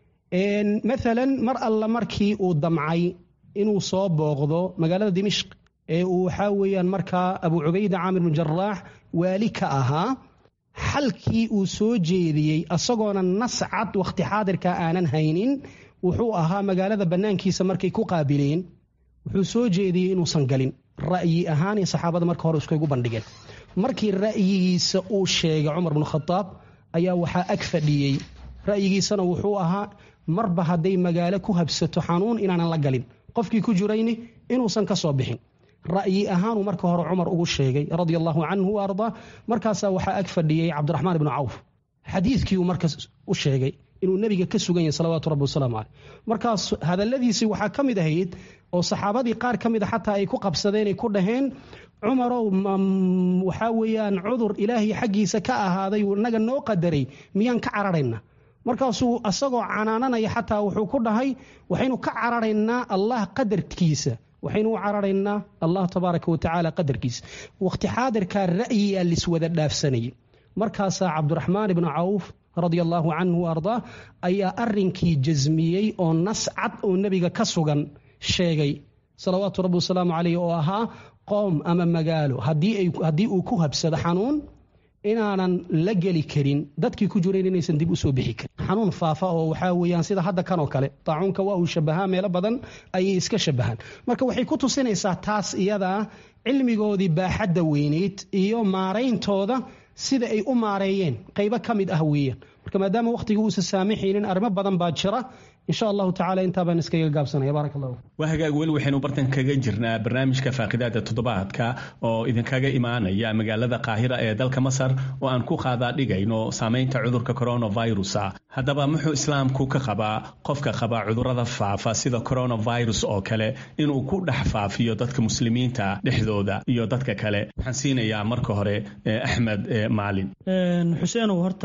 maalan mar alla markii uu damcay inuu soo booqdo magaalada dimishq ee uu waxaa weeyaan markaa abu cubayda caamir bn jaraax waali ka ahaa xalkii uu soo jeediyey asagoona nas cad wakhti xaadirka aanan haynin wuxuu ahaa magaalada bannaankiisa markay ku qaabileen wuxuu soo jeediyey inuusan galin ra'yi ahaan iyo saxaabada marka hore iskugu bandhigeen markii ra'yigiisa uu sheegay cumar bnu khadaab ayaa waxaa ag fadhiyey ra'yigiisana wuxuu ahaa marba hadday magaalo ku habsato xanuun inaanan la galin qofkii ku jirayni inuusan ka soo bixin ra'yi ahaanuu marka hore cumar ugu sheegay radia allahu canhu wa ardaa markaasaa waxaa ag fadhiyey cabdiraxmaan ibnu cawf xadiidkii uu markaas u sheegay inuu nebiga ka sugan yahay salawaatu rabbi wasalaamu caleyh markaas hadalladiisii waxaa ka mid ahayd oo saxaabadii qaar ka mid a xataa ay ku qabsadeen ay ku dhaheen cumarow waxaa weeyaan cudur ilaahay xaggiisa ka ahaaday naga noo qadaray miyaan ka cararayna markaasuu asagoo canaananaya xataa wuxuu ku dhahay waxaynu ka cararaynaa allah qadarkiisa waxaynu u cararaynaa allah tabaaraka wa tacaala qadarkiisa wakhti xaadirkaa ra'yiyaa liswada dhaafsanayay markaasaa cabdiraxmaan ibnu cawf radia allaahu canhu ardaa ayaa arrinkii jasmiyey oo nas cad oo nebiga ka sugan sheegay salawaatu rabbi wasalaamu caleyh oo ahaa qoom ama magaalo haddii uu ku habsado xanuun inaanan la geli karin dadkii ku jirayn inaysan dib usoo bixi karin xanuun faafa oo waxaa weeyaan sida hadda kanoo kale taacuunka waa uu shabahaa meelo badan ayay iska shabahaan marka waxay ku tusinaysaa taas iyadaa cilmigoodii baaxadda weyneyd iyo maarayntooda sida ay u maareeyeen qaybo ka mid ah weeyaan marka maadaama wakhtiga uusa saamixaynin arrimo badan baa jira insha allahu tacala intaa baan iskaga gaabsanaya barak allahu waa hagaag weli waxaynu bartan kaga jirnaa barnaamijka faaqidaada toddobaadka oo idinkaga imaanaya magaalada qaahira ee dalka masar oo aan ku qaadaa dhigayno saamaynta cudurka coronavirusa haddaba muxuu islaamku ka qabaa qofka qaba cudurada faafa sida coronavirus oo kale inuu ku dhex faafiyo dadka muslimiinta dhexdooda iyo dadka kale waxaan siinayaa marka hore axmed maalin xuseenow horta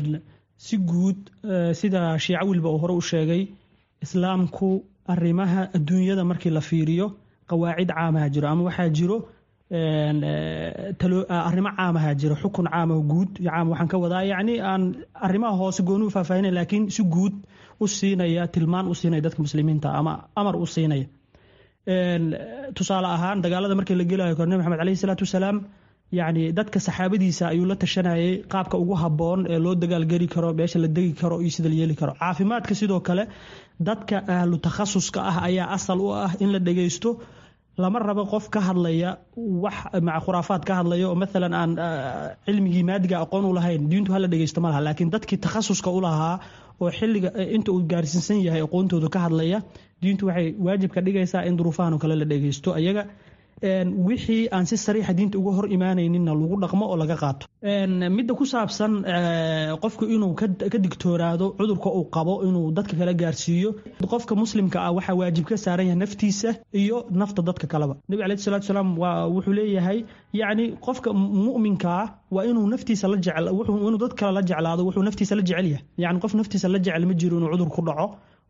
si guud sida shiico wilba uu hore u sheegay islaamku arrimaha adduunyada markii la fiiriyo qawaacid caamaha jiro ama waxaa jiro arrimo caamaha jiro xukun caamaho guud caam waxaan ka wadaa yacni aan arrimaha hoose gooni u faahfaahinay laakiin si guud u siinaya tilmaan u siinaya dadka muslimiinta ama amar u siinaya tusaale ahaan dagaalada markii la gelayo kor nebi maxamed caleyhi salaatu wasalaam yacni dadka saxaabadiisa ayuu la tashanayay qaabka ugu habboon ee loo dagaalgeli karo meesha la degi karo iyo sida la yeeli karo caafimaadka sidoo kale dadka ahlu takhasuska ah ayaa asal u ah in la dhegeysto lama rabo qof ka hadlaya wax maca khuraafaad ka hadlaya oo maalan aan cilmigii maadiga aqoon u lahayn diintu hala dhegeysto ma laha laakiin dadkii takhasuska u lahaa oo xilliga inta uu gaarsiinsan yahay aqoontooda ka hadlaya diintu waxay waajib ka dhigaysaa in duruufahan oo kale la dhegeysto ayaga wixii aan si sariixa diinta uga hor imaanayninna lagu dhaqmo oo laga qaato midda ku saabsan qofku inuu ka digtoonaado cudurka uu qabo inuu dadka kala gaarsiiyo qofka muslimka ah waxaa waajib ka saaran yahay naftiisa iyo nafta dadka kaleba nebi alayhi salatu salaam waa wuxuu leeyahay yacni qofka mu'minkaa waa inuu naftiisa la jecel inuu dad kale la jeclaado wuxuu naftiisa la jecel yahay yacni qof naftiisa la jecel ma jiro inuu cudur ku dhaco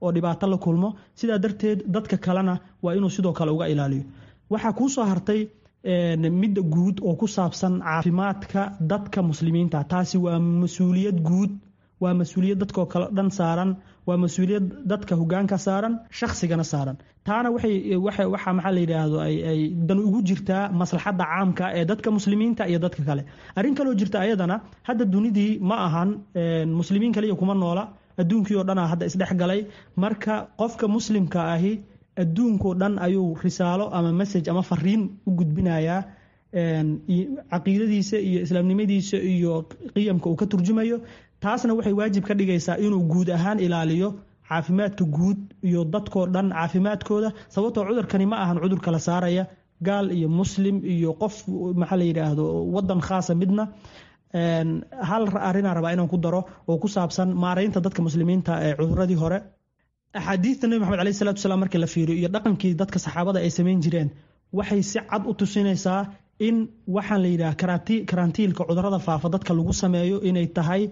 oo dhibaato la kulmo sidaa darteed dadka kalena waa inuu sidoo kale uga ilaaliyo waxaa kuu soo hartay midda guud oo ku saabsan caafimaadka dadka muslimiinta taasi waa mas-uuliyad guud waa mas-uuliyad dadkoo kale dhan saaran waa mas-uuliyad dadka hogaanka saaran shaksigana saaran taana waxaa maxaa la yidhaahdo ay dan ugu jirtaa maslaxadda caamka ee dadka muslimiinta iyo dadka kale arrin kaloo jirta ayadana hadda dunidii ma ahan muslimiin kaliya kuma noola adduunkii oo dhana hadda isdhex galay marka qofka muslimka ahi adduunkao dhan ayuu risaalo ama message ama fariin u gudbinayaa caqiidadiisa iyo islaamnimadiisa iyo qiyamka uu ka turjumayo taasna waxay waajib ka dhigaysaa inuu guud ahaan ilaaliyo caafimaadka guud iyo dadkoo dhan caafimaadkooda sababtoo cudurkani ma ahan cudur kala saaraya gaal iyo muslim iyo qof maxaa la yidhaahdo wadan khaasa midna hal arrinaa rabaa inaan ku daro oo ku saabsan maaraynta dadka muslimiinta ee cuduradii hore axaadiista nebi maxamed aleyh salatu wasalaam markii la fiiriyo iyo dhaqankii dadka saxaabada ay samayn jireen waxay si cad u tusinaysaa in waxaan la yidhaha karantiilka cudurada faafa dadka lagu sameeyo inay tahay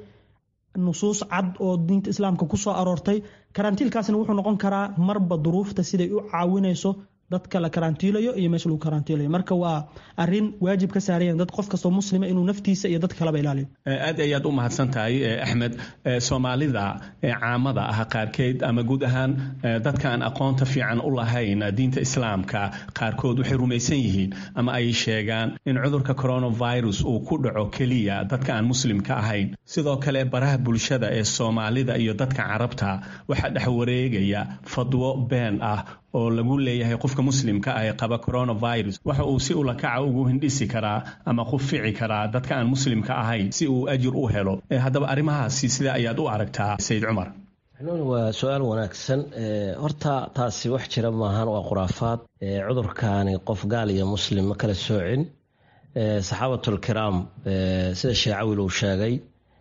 nusuus cad oo diinta islaamka ku soo aroortay karantiilkaasna wuxuu noqon karaa marba duruufta siday u caawinayso dadka la karantiilayo iyo meesha lagu karantiilayo marka waa arin waajib ka saarayan dad qof kastoo muslima inuu naftiisa iyo dadka kaleba ilaaliyo aad ayaad u mahadsan tahay axmed soomaalida caamada ah qaarkeed ama guud ahaan dadka aan aqoonta fiican u lahayn diinta islaamka qaarkood waxay rumaysan yihiin ama ay sheegaan in cudurka coronavirus uu ku dhaco keliya dadka aan muslimka ahayn sidoo kale baraha bulshada ee soomaalida iyo dadka carabta waxaa dhex wareegaya fadwo been ah oo lagu leeyahay qofka muslimka ah ee qaba coronavirus waxa uu si ulakaca ugu hindhisi karaa ama qufici karaa dadka aan muslimka ahayn si uu ajir u helo haddaba arrimahaasi sida ayaad u aragtaa sayid cumar waa su-aal wanaagsan horta taasi wax jira maahan waa khuraafaad cudurkaani qof gaal iyo muslim ma kala soocin saxaabatulkiraam sida sheecawil uu sheegay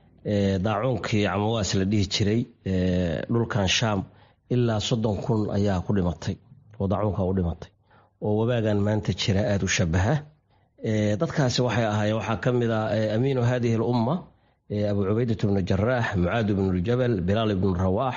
daacuunkii camawaas la dhihi jiray dhulkan shaam ilaa soddon kun ayaa ku dhimatay oo daacuunka u dhimatay oo wabaagan maanta jira aada u shabaha dadkaasi waxay ahaayeen waxaa ka mid ah amiinu hadihi lumma abu cubaydat bnu jaraax mucaad bnu ljabal bilaal ibnu rawaax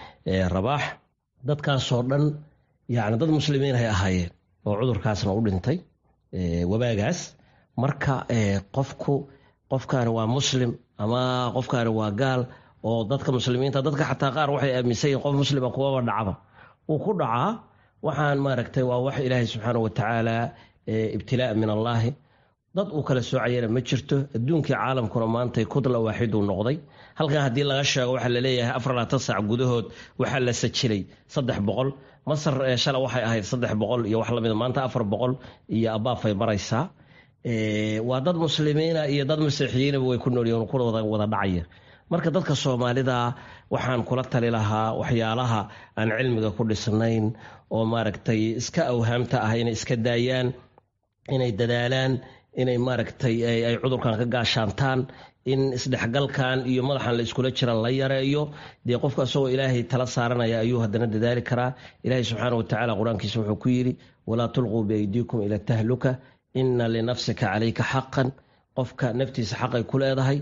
rabaax dadkaasoo dhan yani dad muslimiin hay ahaayeen oo cudurkaasna u dhintay wabaagaas marka qofku qofkaani waa muslim ama qofkaani waa gaal oo dadka muslimiinta dadka xataa qaar waxay aaminsan yihin qof muslima kuwaba dhacba wuu ku dhacaa waxaan maaragtay waa wax ilaahay subxaana watacaala ibtilaa min allaahi dad uu kala soocayana ma jirto adduunkii caalamkuna maantay kudla waaxiduu noqday halkan haddii laga sheego waxaa laleeyahay afar labaatan saac gudahood waxaa la sajilay saddex boqol masar shala waxay ahayd saddex boqol iyo wax lamida maanta afar boqol iyo abaafay maraysaa waa dad muslimiina iyo dad masiixiyiinaba way ku noolyihin kuna wada dhacaya marka dadka soomaalida waxaan kula tali lahaa waxyaalaha aan cilmiga ku dhisnayn oo maaragtay iska awhaamta ah inay iska daayaan inay dadaalaan inay maaragtay ay cudurkan ka gaashaantaan in isdhexgalkan iyo madaxan la iskula jiran la yareeyo dee qofka isagoo ilaahay tala saaranaya ayuu haddana dadaali karaa ilaahay subxaana watacaala qur-aankiisa wuxuu ku yidhi walaa tulquu biaydiikum ila tahluka ina linafsika calayka xaqan qofka naftiisa xaqay ku leedahay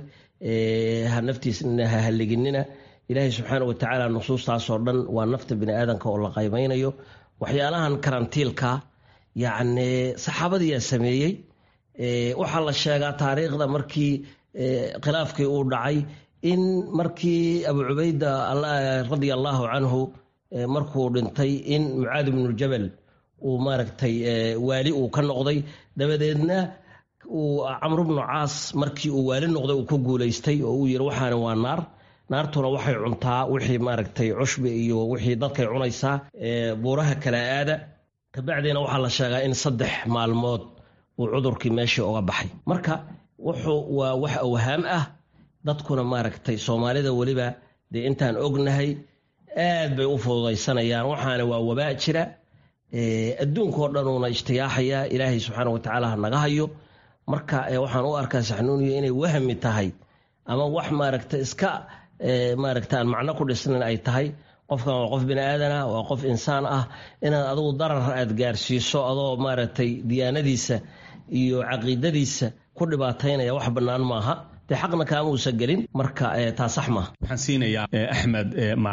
naftiisna ha haliginina ilaahay subxaana watacaala nusuustaasoo dhan waa nafta bini aadanka oo la qaymaynayo waxyaalahan karantiilka yacni saxaabadiyaa sameeyey waxaa la sheegaa taariikhda markii khilaafkii uu dhacay in markii abu cubayda radia allaahu canhu markuu dhintay in mucaad ibnuljabal uu maaragtay waali uu ka noqday dabadeedna uu camru bnu caas markii uu waali noqday uu ku guulaystay oo uu yiri waxaani waa naar naartuna waxay cuntaa wixii maaragtay cushbi iyo wixii dadkay cunaysaa buuraha kala aada kabacdiina waxaa la sheegaa in saddex maalmood uu cudurkii meeshii uga baxay marka wuxuu waa wax awhaam ah dadkuna maaragtay soomaalida weliba dee intaan ognahay aad bay u fududaysanayaan waxaana waa wabaa jira adduunkao dhanuuna ishtiyaaxaya ilaahay subxaana watacaala ha naga hayo marka waxaan u arkaa saxnuuniyo inay wahmi tahay ama wax maaragta iska maaragta aan macno ku dhisnayn ay tahay qofkan waa qof bini aadana waa qof insaan ah inaad adigu darar aad gaarsiiso adoo maaragtay diyaanadiisa iyo caqiidadiisa ku dhibaataynaya wax bannaan maaha dee xaqna kaama uusan gelin marka taa sax maaha waxaan siinayaa axmed maalin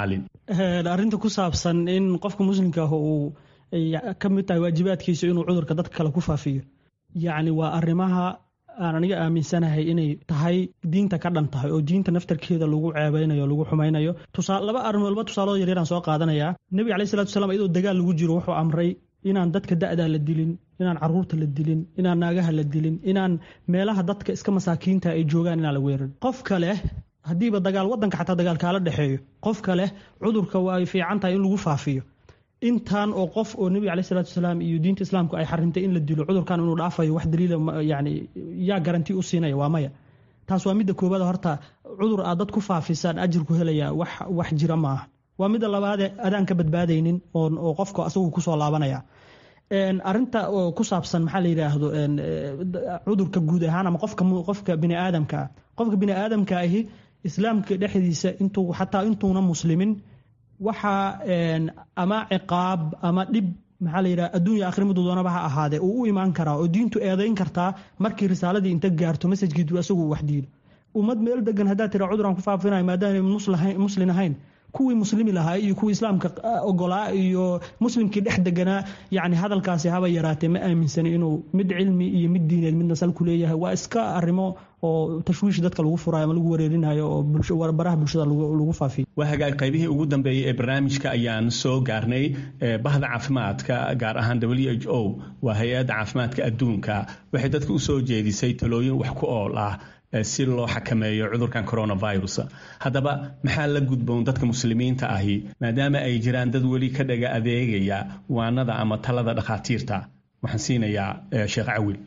arrinta ku saabsan in qofka muslimka ah uu ka mid tahay waajibaadkiisa inuu cudurka dadka kale ku faafiyo yacni waa arrimaha aan aniga aaminsanahay inay tahay diinta ka dhan tahay oo diinta naftarkeeda lagu ceebeynayo lagu xumaynayo laba arrimood laba tusaaloo yaryaraan soo qaadanayaa nebiga alayhi salatu wasalaam iyadoo dagaal lagu jiro wuxuu amray inaan dadka da'daa la dilin inaan caruurta la dilin inaan naagaha la dilin inaan meelaha dadka iska masaakiinta ay joogaan inaan la weerarin qofka leh haddiiba dagaal wadanka xataa dagaal kaala dhexeeyo qofka leh cudurka waa ay fiican tahay in lagu faafiyo intaan oo qof oo nebiga aleyh salatu wasalaam iyo diinta islaamku ay xarintay in la dilo cudurkan inuu dhaafayo wax daliila yani yaa garanti u siinaya waa maya taas waa midda koobaad horta cudur aad dad ku faafisaan ajir ku helaya wax wax jira maaha waa midda labaade adaan ka badbaadaynin oo qofka asagu kusoo laabanaya arinta oo ku saabsan maxaa la yidhaahdo cudurka guud ahaan ama qofka qofka biniaadamka ah qofka biniaadamka ahi islaamka dhexdiisa intuu xataa intuuna muslimin waxaa ama ciqaab ama dhib maxaa la yidhaha adduunya akhri miduu doonaba ha ahaadee uu u imaan karaa oo diintu eedayn kartaa markii risaaladii inta gaarto masajkiidu asagu wax diido ummad meel degan haddaad tira cuduraan ku faafinayo maadaama muslin ahayn kuwii muslimi lahaa iyo kuwii islaamka ogolaa iyo muslimkii dhex deganaa yani hadalkaasi haba yaraatee ma aaminsani inuu mid cilmi iyo mid diineed midna sal ku leeyahay waa iska arrimo oo tashwiish dadka lagu furayo ama lagu wareerinayo oo baraha bulshada lagu faafiyo waa hagaag qaybihii ugu dambeeyey ee barnaamijka ayaan soo gaarnay bahda caafimaadka gaar ahaan w h o waa hay-adda caafimaadka adduunka waxay dadka u soo jeedisay talooyin wax ku ool ah si loo xakameeyo cudurkan coronavirus haddaba maxaa la gudboon dadka muslimiinta ahi maadaama ay jiraan dad weli ka dhaga adeegaya waanada ama talada dhakhaatiirta waxaan siinayaa sheekh cawil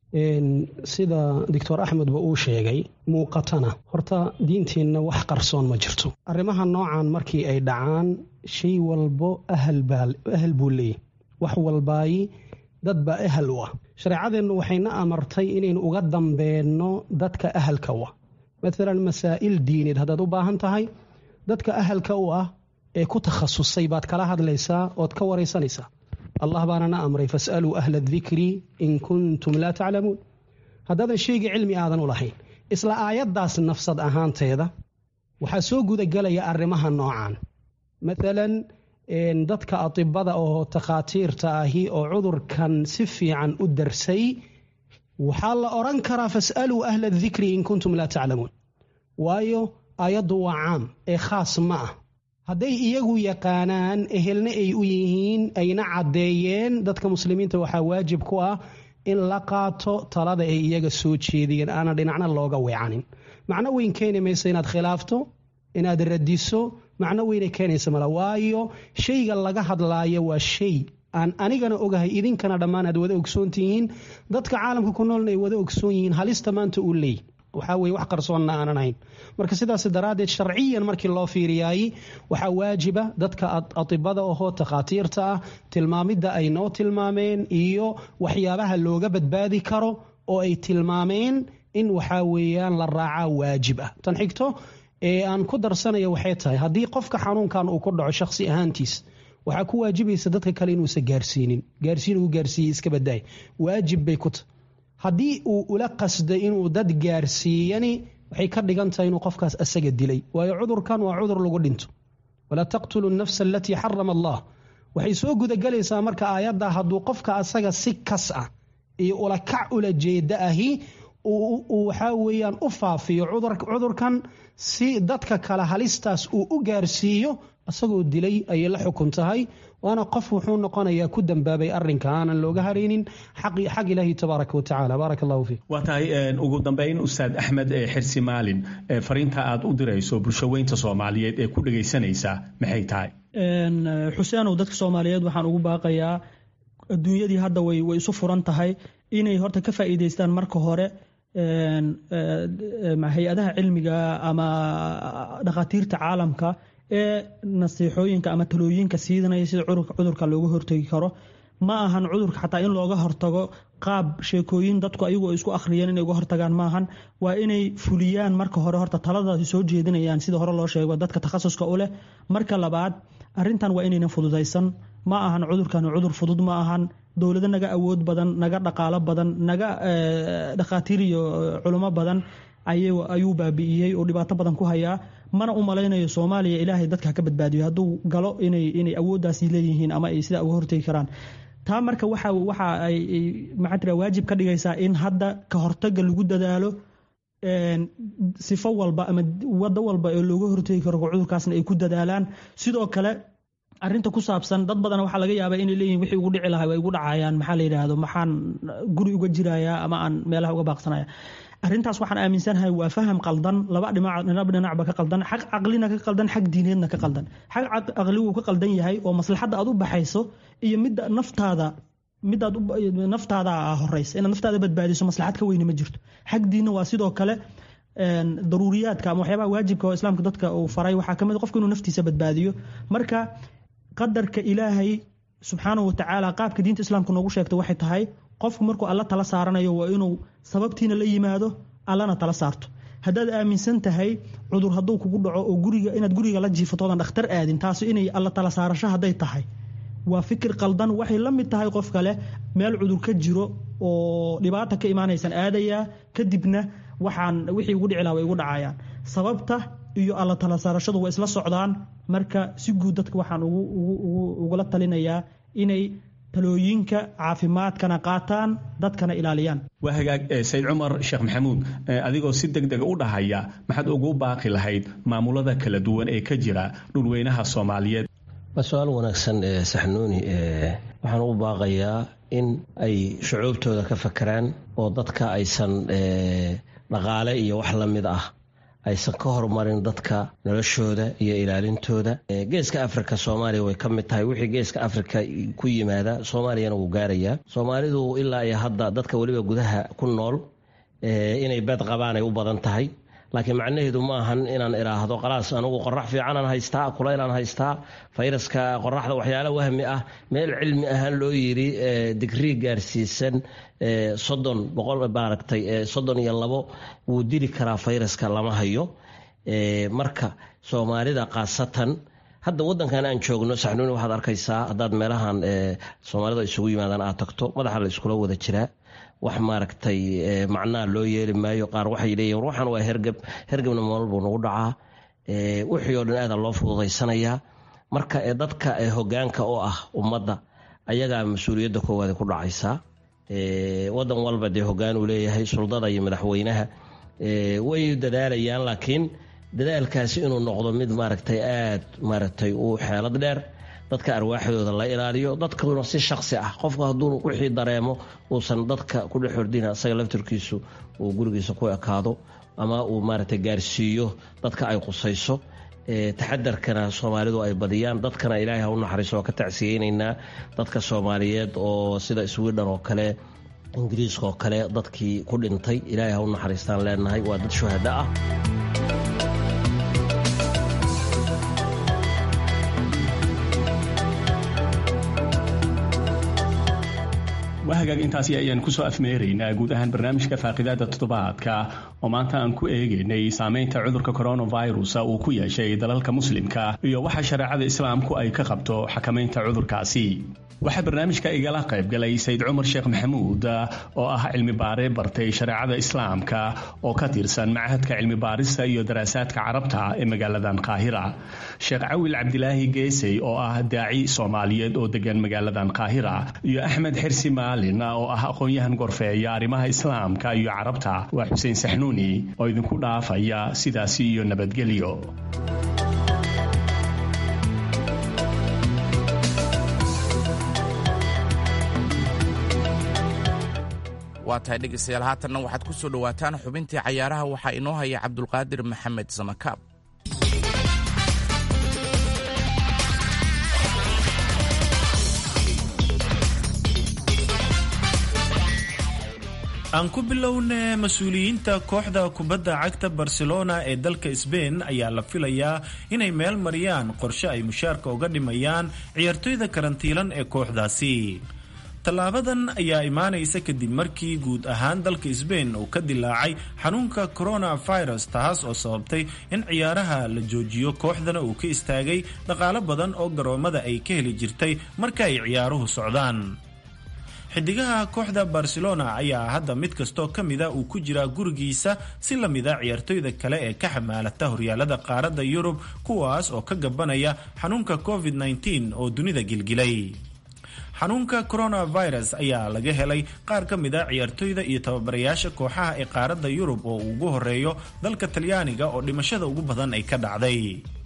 sida doctor axmedba uu sheegay muuqatana horta diinteenna wax qarsoon ma jirto arrimaha noocan markii ay dhacaan shay walbo ahal buu leeyahy wax walbaayi dad baa ahal u ah shareecadeennu waxayna amartay inaynu uga dambeenno dadka ahalka u ah maalan masaa'il diineed haddaad u baahan tahay dadka ahalka u ah ee ku takhasusay baad kala hadlaysaa ood ka waraysanaysaa allah baana na amray fasaluu ahla adikri in kuntum laa taclamuun haddaadan shayga cilmi aadan u lahayn isla aayaddaas nafsad ahaanteeda waxaa soo gudagelaya arrimaha noocan maalan dadka atibada oo takhaatiirta ahi oo cudurkan si fiican u darsay waxaa la odran karaa fasaluu ahla adikri in kuntum laa taclamuun waayo aayaddu waa caam ee khaas ma ah hadday iyagu yaqaanaan ehelna ay u yihiin ayna caddeeyeen dadka muslimiinta waxaa waajib ku ah in la qaato talada ay iyaga soo jeediyeen aanan dhinacna looga weecanin macno weyn keeni maysa inaad khilaafto inaad radiso macno weynay keenaysa mala waayo shayga laga hadlaayo waa shay aan anigana ogahay idinkana dhammaan aad wada ogsoon tihiin dadka caalamka ku noolna ay wada ogsoon yihiin halista maanta uu leey waxaa weye wax qarsoonna aanan ahayn marka sidaas daraaddeed sharciyan markii loo fiiriyaay waxaa waajiba dadka atibada ahoo takhaatiirta ah tilmaamidda ay noo tilmaameen iyo waxyaabaha looga badbaadi karo oo ay tilmaameen in waxaa weeyaan la raacaa waajib ah tan xigto ee aan ku darsanaya waxay tahay haddii qofka xanuunkan uu ku dhaco shakhsi ahaantiis waxaa ku waajibaysa dadka kale inuusan gaarsiinin gaarsiin uu gaarsiiyey iska badaay waajib bay ku tahay haddii uu ula qasday inuu dad gaarsiiyani waxay ka dhigan tahay inuu qofkaas asaga dilay waayo cudurkan waa cudur lagu dhinto walaa taqtulu nafsa alatii xarama allah waxay soo gudagelaysaa marka aayadda hadduu qofka asaga si kas ah iyo ulakac ula jeeda ahi uu waxaa weeyaan u faafiyo cudurkan si dadka kale halistaas uu u gaarsiiyo isagoo dilay ayay la xukun tahay waana qof wuxuu noqonayaa ku dambaabay arinka aanan looga haraynin xaq ilaahi tabaaraka watacala baaraka allahu fiik waa tahay ugu dambeyn ustaad axmed xirsi maalin fariinta aad u dirayso bulshaweynta soomaaliyeed ee ku dhegaysanaysa maxay tahay xuseenow dadka soomaaliyeed waxaan ugu baaqayaa adduunyadii hadda way way isu furan tahay inay horta ka faa'iidaystaan marka hore hay-adaha cilmiga ama dhakhaatiirta caalamka ee nasiixooyinka ama talooyinka siidanaya sida cudurka looga hortegi karo ma ahan cudurka xataa in looga hortago qaab sheekooyin dadku ayagu isku akhriyeen inay uga hortagaan maahan waa inay fuliyaan marka hore horta taladaasi soo jeedinayaan sida hore loo sheego dadka takhasuska u leh marka labaad arintan waa inaynan fududaysan ma ahan cudurkan cudur fudud ma ahan dowlado naga awood badan naga dhaqaalo badan naga dhakhaatiir iyo culimo badan ayuu baabi'iyey oo dhibaato badan ku hayaa mana u malaynayo soomaaliya ilaahay dadka ka badbaadiyo hadduu galo inay inay awooddaasi leeyihiin ama ay sidaa uga hortegi karaan taa marka waxa waxa ay maxaa tira waajib ka dhigaysaa in hadda ka hortaga lagu dadaalo sifo walba ama wado walba ee looga hortegi karo cudurkaasna ay ku dadaalaan sidoo kale arinta ku saabsan dad badan waxaa laga yaabaa inay leeyihin wixii ugu dhici lahaa way igu dhacayaan maxaa la yidhaahdo maxaan guri uga jirayaa ama aan meelaha uga baaqsanaya arrintaas waxaan aaminsanahay waa faham qaldan laba dhinac dhinacba ka qaldan xag caqlina ka qaldan xag diineedna ka qaldan xag caqli wuu ka qaldan yahay oo maslaxadda aad u baxayso iyo midda naftaada midaad naftaada horeysa inaad naftaada badbaadiso maslaxad ka weyne ma jirto xag diinna waa sidoo kale daruuriyaadka ama waxyaabaha waajibka oo islaamka dadka uu faray waxaa kamid qofka inuu naftiisa badbaadiyo marka qadarka ilaahay subxaanahu watacaala qaabka diinta islaamka noogu sheegta waxay tahay qofku markuu alla tala saaranayo waa inuu sababtiina la yimaado allana tala saarto haddaad aaminsan tahay cudur hadduu kugu dhaco oo guriga inaad guriga la jiifatoodan dhakhtar aadin taasi inay alla tala saarasho hadday tahay waa fikir qaldan waxay la mid tahay qof kale meel cudur ka jiro oo dhibaata ka imaanaysan aadayaa kadibna waxaan wixii ugu dhici laha way igu dhacayaan sababta iyo alla tala saarashadu waa isla socdaan marka si guud dadka waxaan ugula talinayaa inay talooyinka caafimaadkana qaataan dadkana ilaaliyaan waa hagaag sayid cumar sheekh maxamuud adigoo si deg dega u dhahaya maxaad ugu baaqi lahayd maamulada kala duwan ee ka jira dhulweynaha soomaaliyeed waa su-aal wanaagsan ee saxnuuni waxaan u baaqayaa in ay shucuubtooda ka fakeraan oo dadka aysan dhaqaale iyo wax la mid ah aysan ka horumarin dadka noloshooda iyo ilaalintooda geeska afrika soomaaliya way ka mid tahay wixii geeska afrika ku yimaada soomaaliyana wuu gaarayaa soomaalidu ilaa iyo hadda dadka weliba gudaha ku nool inay beed qabaan ay u badan tahay laakiin macnaheedu ma ahan inaan idhaahdo qalaas anugu qorax fiicanaan haystaa kulaylaan haystaa fayraska qoraxda waxyaala wahmi ah meel cilmi ahaan loo yiri digrii gaarsiisan soddon boqol maaragtay soddon iyo labo wuu dili karaa fayraska lama hayo marka soomaalida khaasatan hadda wadankan aan joogno saxnuuni waxaad arkaysaa haddaad meelahan soomaalida isugu yimaadaan aad tagto madaxa la iskula wada jiraa wax maaragtay macnaha loo yeeli maayo qaar waxay leeyihin war waxaan waa hergeb hergebna mool buu nagu dhacaa wixii oo dhan aada loo fududaysanayaa marka dadka hogaanka oo ah ummadda ayagaa mas-uuliyadda koowaad ku dhacaysaa wadan walba dee hogaan uu leeyahay suldada iyo madaxweynaha way dadaalayaan laakiin dadaalkaasi inuu noqdo mid maaragtay aad maaragtay u xeelad dheer dadka arwaaxdooda la ilaaliyo dadkuna si shaksi ah qofku hadduu wixii dareemo uusan dadka ku dhex hordina isaga laftirkiisu uu gurigiisa ku ekaado ama uu maaragtay gaarsiiyo dadka ay qusayso taxadarkana soomaalidu ay badiyaan dadkana ilaahay ha u naxariiso waa ka tacsiyeynaynaa dadka soomaaliyeed oo sida swidhan oo kale ingiriiska oo kale dadkii ku dhintay ilaahay ha u naxariistaan leenahay waa dad shuhada ah waa hagaag intaasi ayaan kusoo afmeeraynaa guud ahaan barnaamijka faaqidaada toddobaadka oo maanta aan ku eegaynay saameynta cudurka coronavirus uu ku yeeshay dalalka muslimka iyo waxa shareecada islaamku ay ka qabto xakamaynta cudurkaasi waxaa barnaamijka igala qaybgalay sayid cumar sheekh maxamuud oo ah cilmi baare bartay shareecada islaamka oo ka tirsan machadka cilmi baarista iyo daraasaadka carabta ee magaaladan qaahira sheekh cawil cabdilaahi geesey oo ah daaci soomaaliyeed oo degan magaaladan qaahira iyo axmed xirsi maalin oo ah aqoon-yahan gorfeeya arrimaha islaamka iyo carabta waa xuseen saxnuuni oo idinku dhaafaya sidaasi iyo nabadgelyo waa tahay dhegaystayaal haatanna waxaad ku soo dhowaataan xubintii cayaaraha waxaa inoo haya cabdulqaadir maxamed samakaab aan ku bilowne mas-uuliyiinta kooxda kubadda cagta barcelona ee dalka sbain ayaa la filayaa inay meel mariyaan qorshe ay mushaarka uga dhimayaan ciyaartoyda karantiilan ee kooxdaasi tallaabadan ayaa imaanaysa kadib markii guud ahaan dalka sbain uu ka dilaacay xanuunka coronavirus taas oo sababtay in ciyaaraha la joojiyo kooxdana uu ka istaagay dhaqaalo badan oo garoomada ay ka heli jirtay marka ay ciyaaruhu socdaan xidigaha kooxda barcelona ayaa hadda mid kastoo ka mida uu ku jiraa gurigiisa si la mida ciyaartoyda kale ee ka xamaalata horyaalada qaaradda yurub kuwaas oo ka gabanaya xanuunka covid -19 oo dunida gilgilay xanuunka coronavirus ayaa laga helay qaar ka mid a ciyaartoyda iyo tababarayaasha kooxaha ee qaaradda yurub oo uu ugu horeeyo dalka talyaaniga oo dhimashada ugu badan ay ka dhacday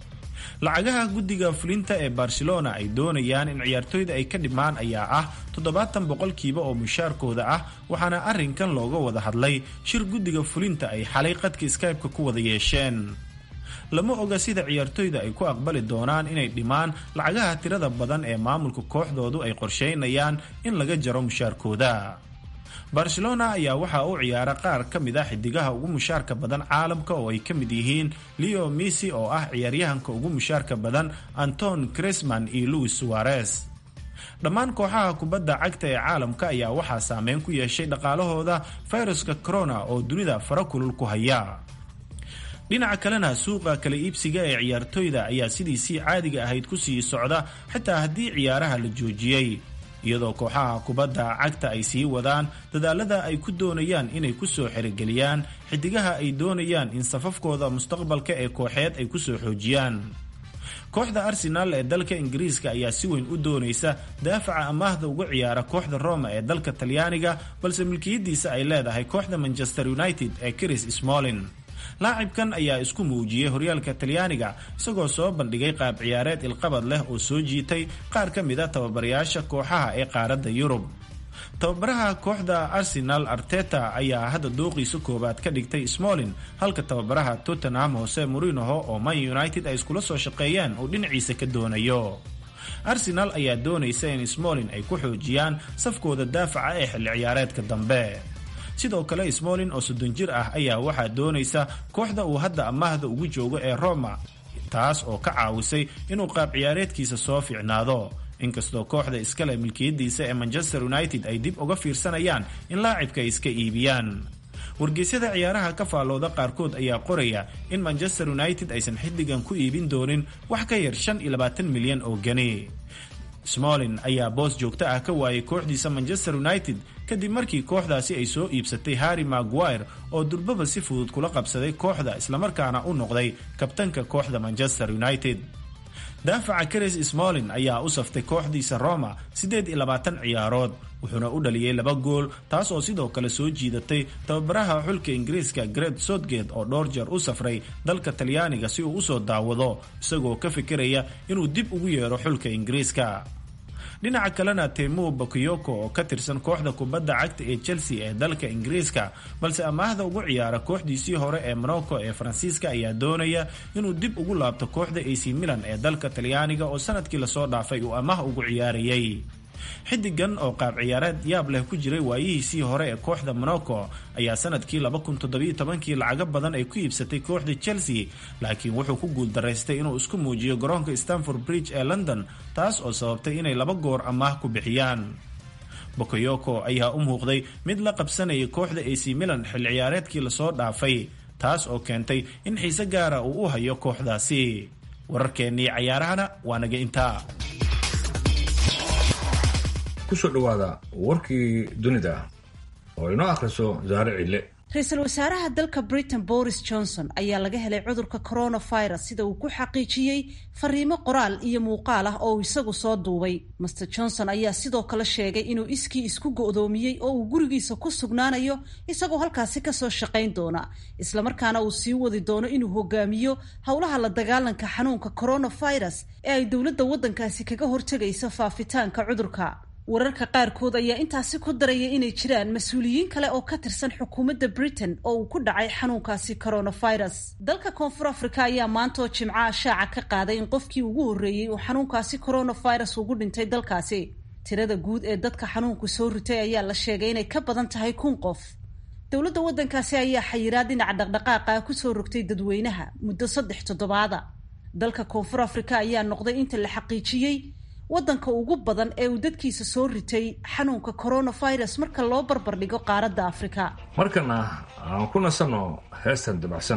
lacagaha guddiga fulinta ee barcelona ay doonayaan in ciyaartoyda ay ka dhimaan ayaa ah toddobaatan boqolkiiba oo mushaarkooda ah waxaana arrinkan looga wada hadlay shir guddiga fulinta ay xalay qadka skybe-ka ku wada yeesheen lama oga sida ciyaartoyda ay ku aqbali doonaan inay dhimaan lacagaha tirada badan ee maamulka kooxdoodu ay qorsheynayaan in laga jaro mushaarkooda barcelona ayaa waxaa u ciyaara qaar ka mid ah xidigaha ugu mushaarka badan caalamka oo ay ka mid yihiin leo missy oo ah ciyaaryahanka ugu mushaarka badan anton cresman iyo louis suarez dhammaan kooxaha kubadda cagta ee caalamka ayaa waxaa saameyn ku yeeshay dhaqaalahooda fayruska corona oo dunida fara kulul ku haya dhinaca kalena suuqa kala iibsiga ee ciyaartoyda ayaa sidiisii caadiga ahayd kusii socda xitaa haddii ciyaaraha la joojiyey iyadoo kooxaha kubadda cagta ay sii wadaan dadaalada ay ku doonayaan inay kusoo xerigeliyaan xidigaha ay doonayaan in safafkooda mustaqbalka ee kooxeed ay kusoo xoojiyaan kooxda arsenaal ee dalka ingiriiska ayaa si weyn u doonaysa daafaca amaahda uga ciyaara kooxda roma ee dalka talyaaniga balse milkiyadiisa ay leedahay kooxda manchester united ee chris smolin laacibkan ayaa isku muujiyey horyaalka talyaaniga isagoo soo bandhigay qaab ciyaareed ilqabad leh oo soo jiitay qaar ka mid a tababarayaasha kooxaha ee qaaradda yurub tababaraha kooxda arsenal arteta ayaa hadda dooqiisa koowaad ka dhigtay smolin halka tababaraha tottenham hose morinoho oo man united ay iskula soo shaqeeyeen uu dhinaciisa ka doonayo arsenal ayaa doonaysa in smolin ay ku xoojiyaan safkooda daafaca ee xilli ciyaareedka dambe sidoo kale smolin oo soddon jir ah ayaa waxaa doonaysa kooxda uu hadda amaahda ugu joogo ee roma taas oo ka caawisay inuu qaab ciyaareedkiisa soo fiicnaado inkastoo kooxda iskale milkiyadiisa ee manchester united ay dib uga fiirsanayaan in laacibka ay iska iibiyaan wargeysyada ciyaaraha ka faallooda qaarkood ayaa qoraya in manchester united aysan xiddigan ku iibin doonin wax ka yar shan iyo labaatan milyan oo gani smolin ayaa boos joogto ah ka waayay kooxdiisa manchester united kadib markii kooxdaasi ay soo iibsatay harry maguire oo durbaba si fudud kula qabsaday kooxda islamarkaana u noqday kabtanka kooxda manchester united daafaca chris smolin ayaa u saftay kooxdiisa roma siddeed iyo labaatan ciyaarood wuxuuna u dhaliyey laba gool taas oo sidoo kale soo jiidatay tababaraha xulka ingiriiska gret sotgate oo dhowr jeer u safray dalka talyaaniga si uu usoo daawado isagoo ka fikiraya inuu dib ugu yeero xulka ingiriiska dhinaca kalena temu bakayoko oo ka tirsan kooxda kubadda cagta ee chelsea ee dalka ingiriiska balse amaahda ugu ciyaara kooxdiisii hore ee morocco ee faransiiska ayaa doonaya inuu dib ugu laabto kooxda ac milan ee dalka talyaaniga oo sanadkii lasoo dhaafay uu amaah ugu ciyaarayay xidigan oo qaab ciyaareed yaab leh ku jiray waayihiisii hore ee kooxda morocco ayaa sanadkii kii lacago badan ay ku iibsatay kooxda chelsea laakiin wuxuu ku guuldaraystay inuu isku muujiyo garoonka stanford bridge ee london taas oo sababtay inay laba goor amaah ku bixiyaan bokoyoko ayaa u muuqday mid la qabsanayay kooxda ac milan xilli ciyaareedkii lasoo dhaafay taas oo keentay in xiise gaara uu u hayo kooxdaasi wararkeennii cayaarahana waa naga intaa kusoo dhawaada warkii dunida oo inoo akhriso saare cille ra-iisul wasaaraha dalka britain boris johnson ayaa laga helay cudurka coronavirus sida uu ku xaqiijiyey fariimo qoraal iyo muuqaal ah oo uu isagu soo duubay master johnson ayaa sidoo kale sheegay inuu iskii isku go'doomiyey oo uu gurigiisa ku sugnaanayo isagoo halkaasi kasoo shaqayn doona islamarkaana uu sii wadi doono inuu hogaamiyo howlaha la dagaalanka xanuunka coronavirus ee ay dowladda waddankaasi kaga hortegayso faafitaanka cudurka wararka qaarkood ayaa intaasi ku daraya inay jiraan mas-uuliyiin kale oo ka tirsan xukuumadda britain oo uu ku dhacay xanuunkaasi coronavirus dalka koonfur africa ayaa maanta oo jimcaha shaaca ka qaaday in qofkii ugu horreeyey uu xanuunkaasi coronavirus ugu dhintay dalkaasi tirada guud ee dadka xanuunku soo ritay ayaa la sheegay inay ka badan tahay kun qof dowladda waddankaasi ayaa xayiraad dhinaca dhaqdhaqaaqa kusoo rogtay dadweynaha muddo saddex toddobaada dalka koonfur africa ayaa noqday inta la xaqiijiyey waddanka ugu badan ee uu dadkiisa soo ritay xanuunka coronavirus marka loo barbardhigo qaaradda afrika markana aan ku nasanno heestan dabacsan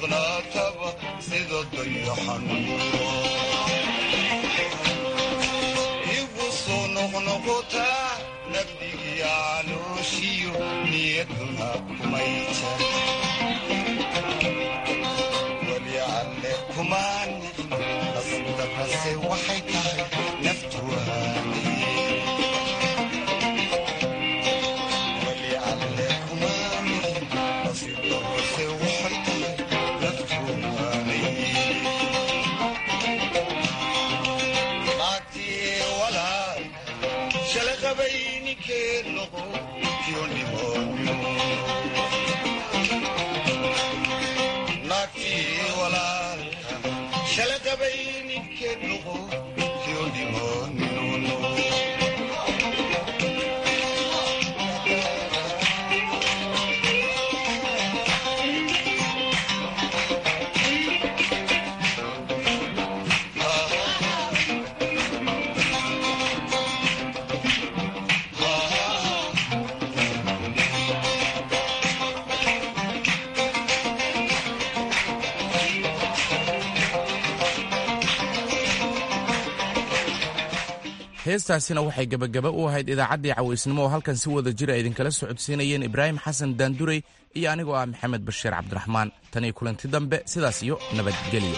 maqnaataba sida dayaxanuuro igu soo noqnoqotaa nabdigiya calooshiyo niyaduna kumay jar weli alle kumaan nicin nasdaqase waxay tahay naftu waaniye weli alle kumaan nicin nasdaqase waxay tahay naftu waaniye naagtii walaal shala qabay ninkeed noqo kiyonimoonyo naagtii walaalka shala qabay ninkeed noqo kiyonimoonyo heestaasina waxay gebagaba u ahayd idaacaddii cawaysnimo oo halkan si wada jira idinkala socodsiinayeen ibraahim xasan daandurey iyo anigoo ah maxamed bashiir cabdiraxmaan tan iyo kulanti dambe sidaas iyo nabadgelyo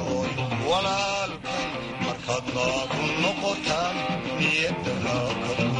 walaalkan markaad naagu noqotaan niyadda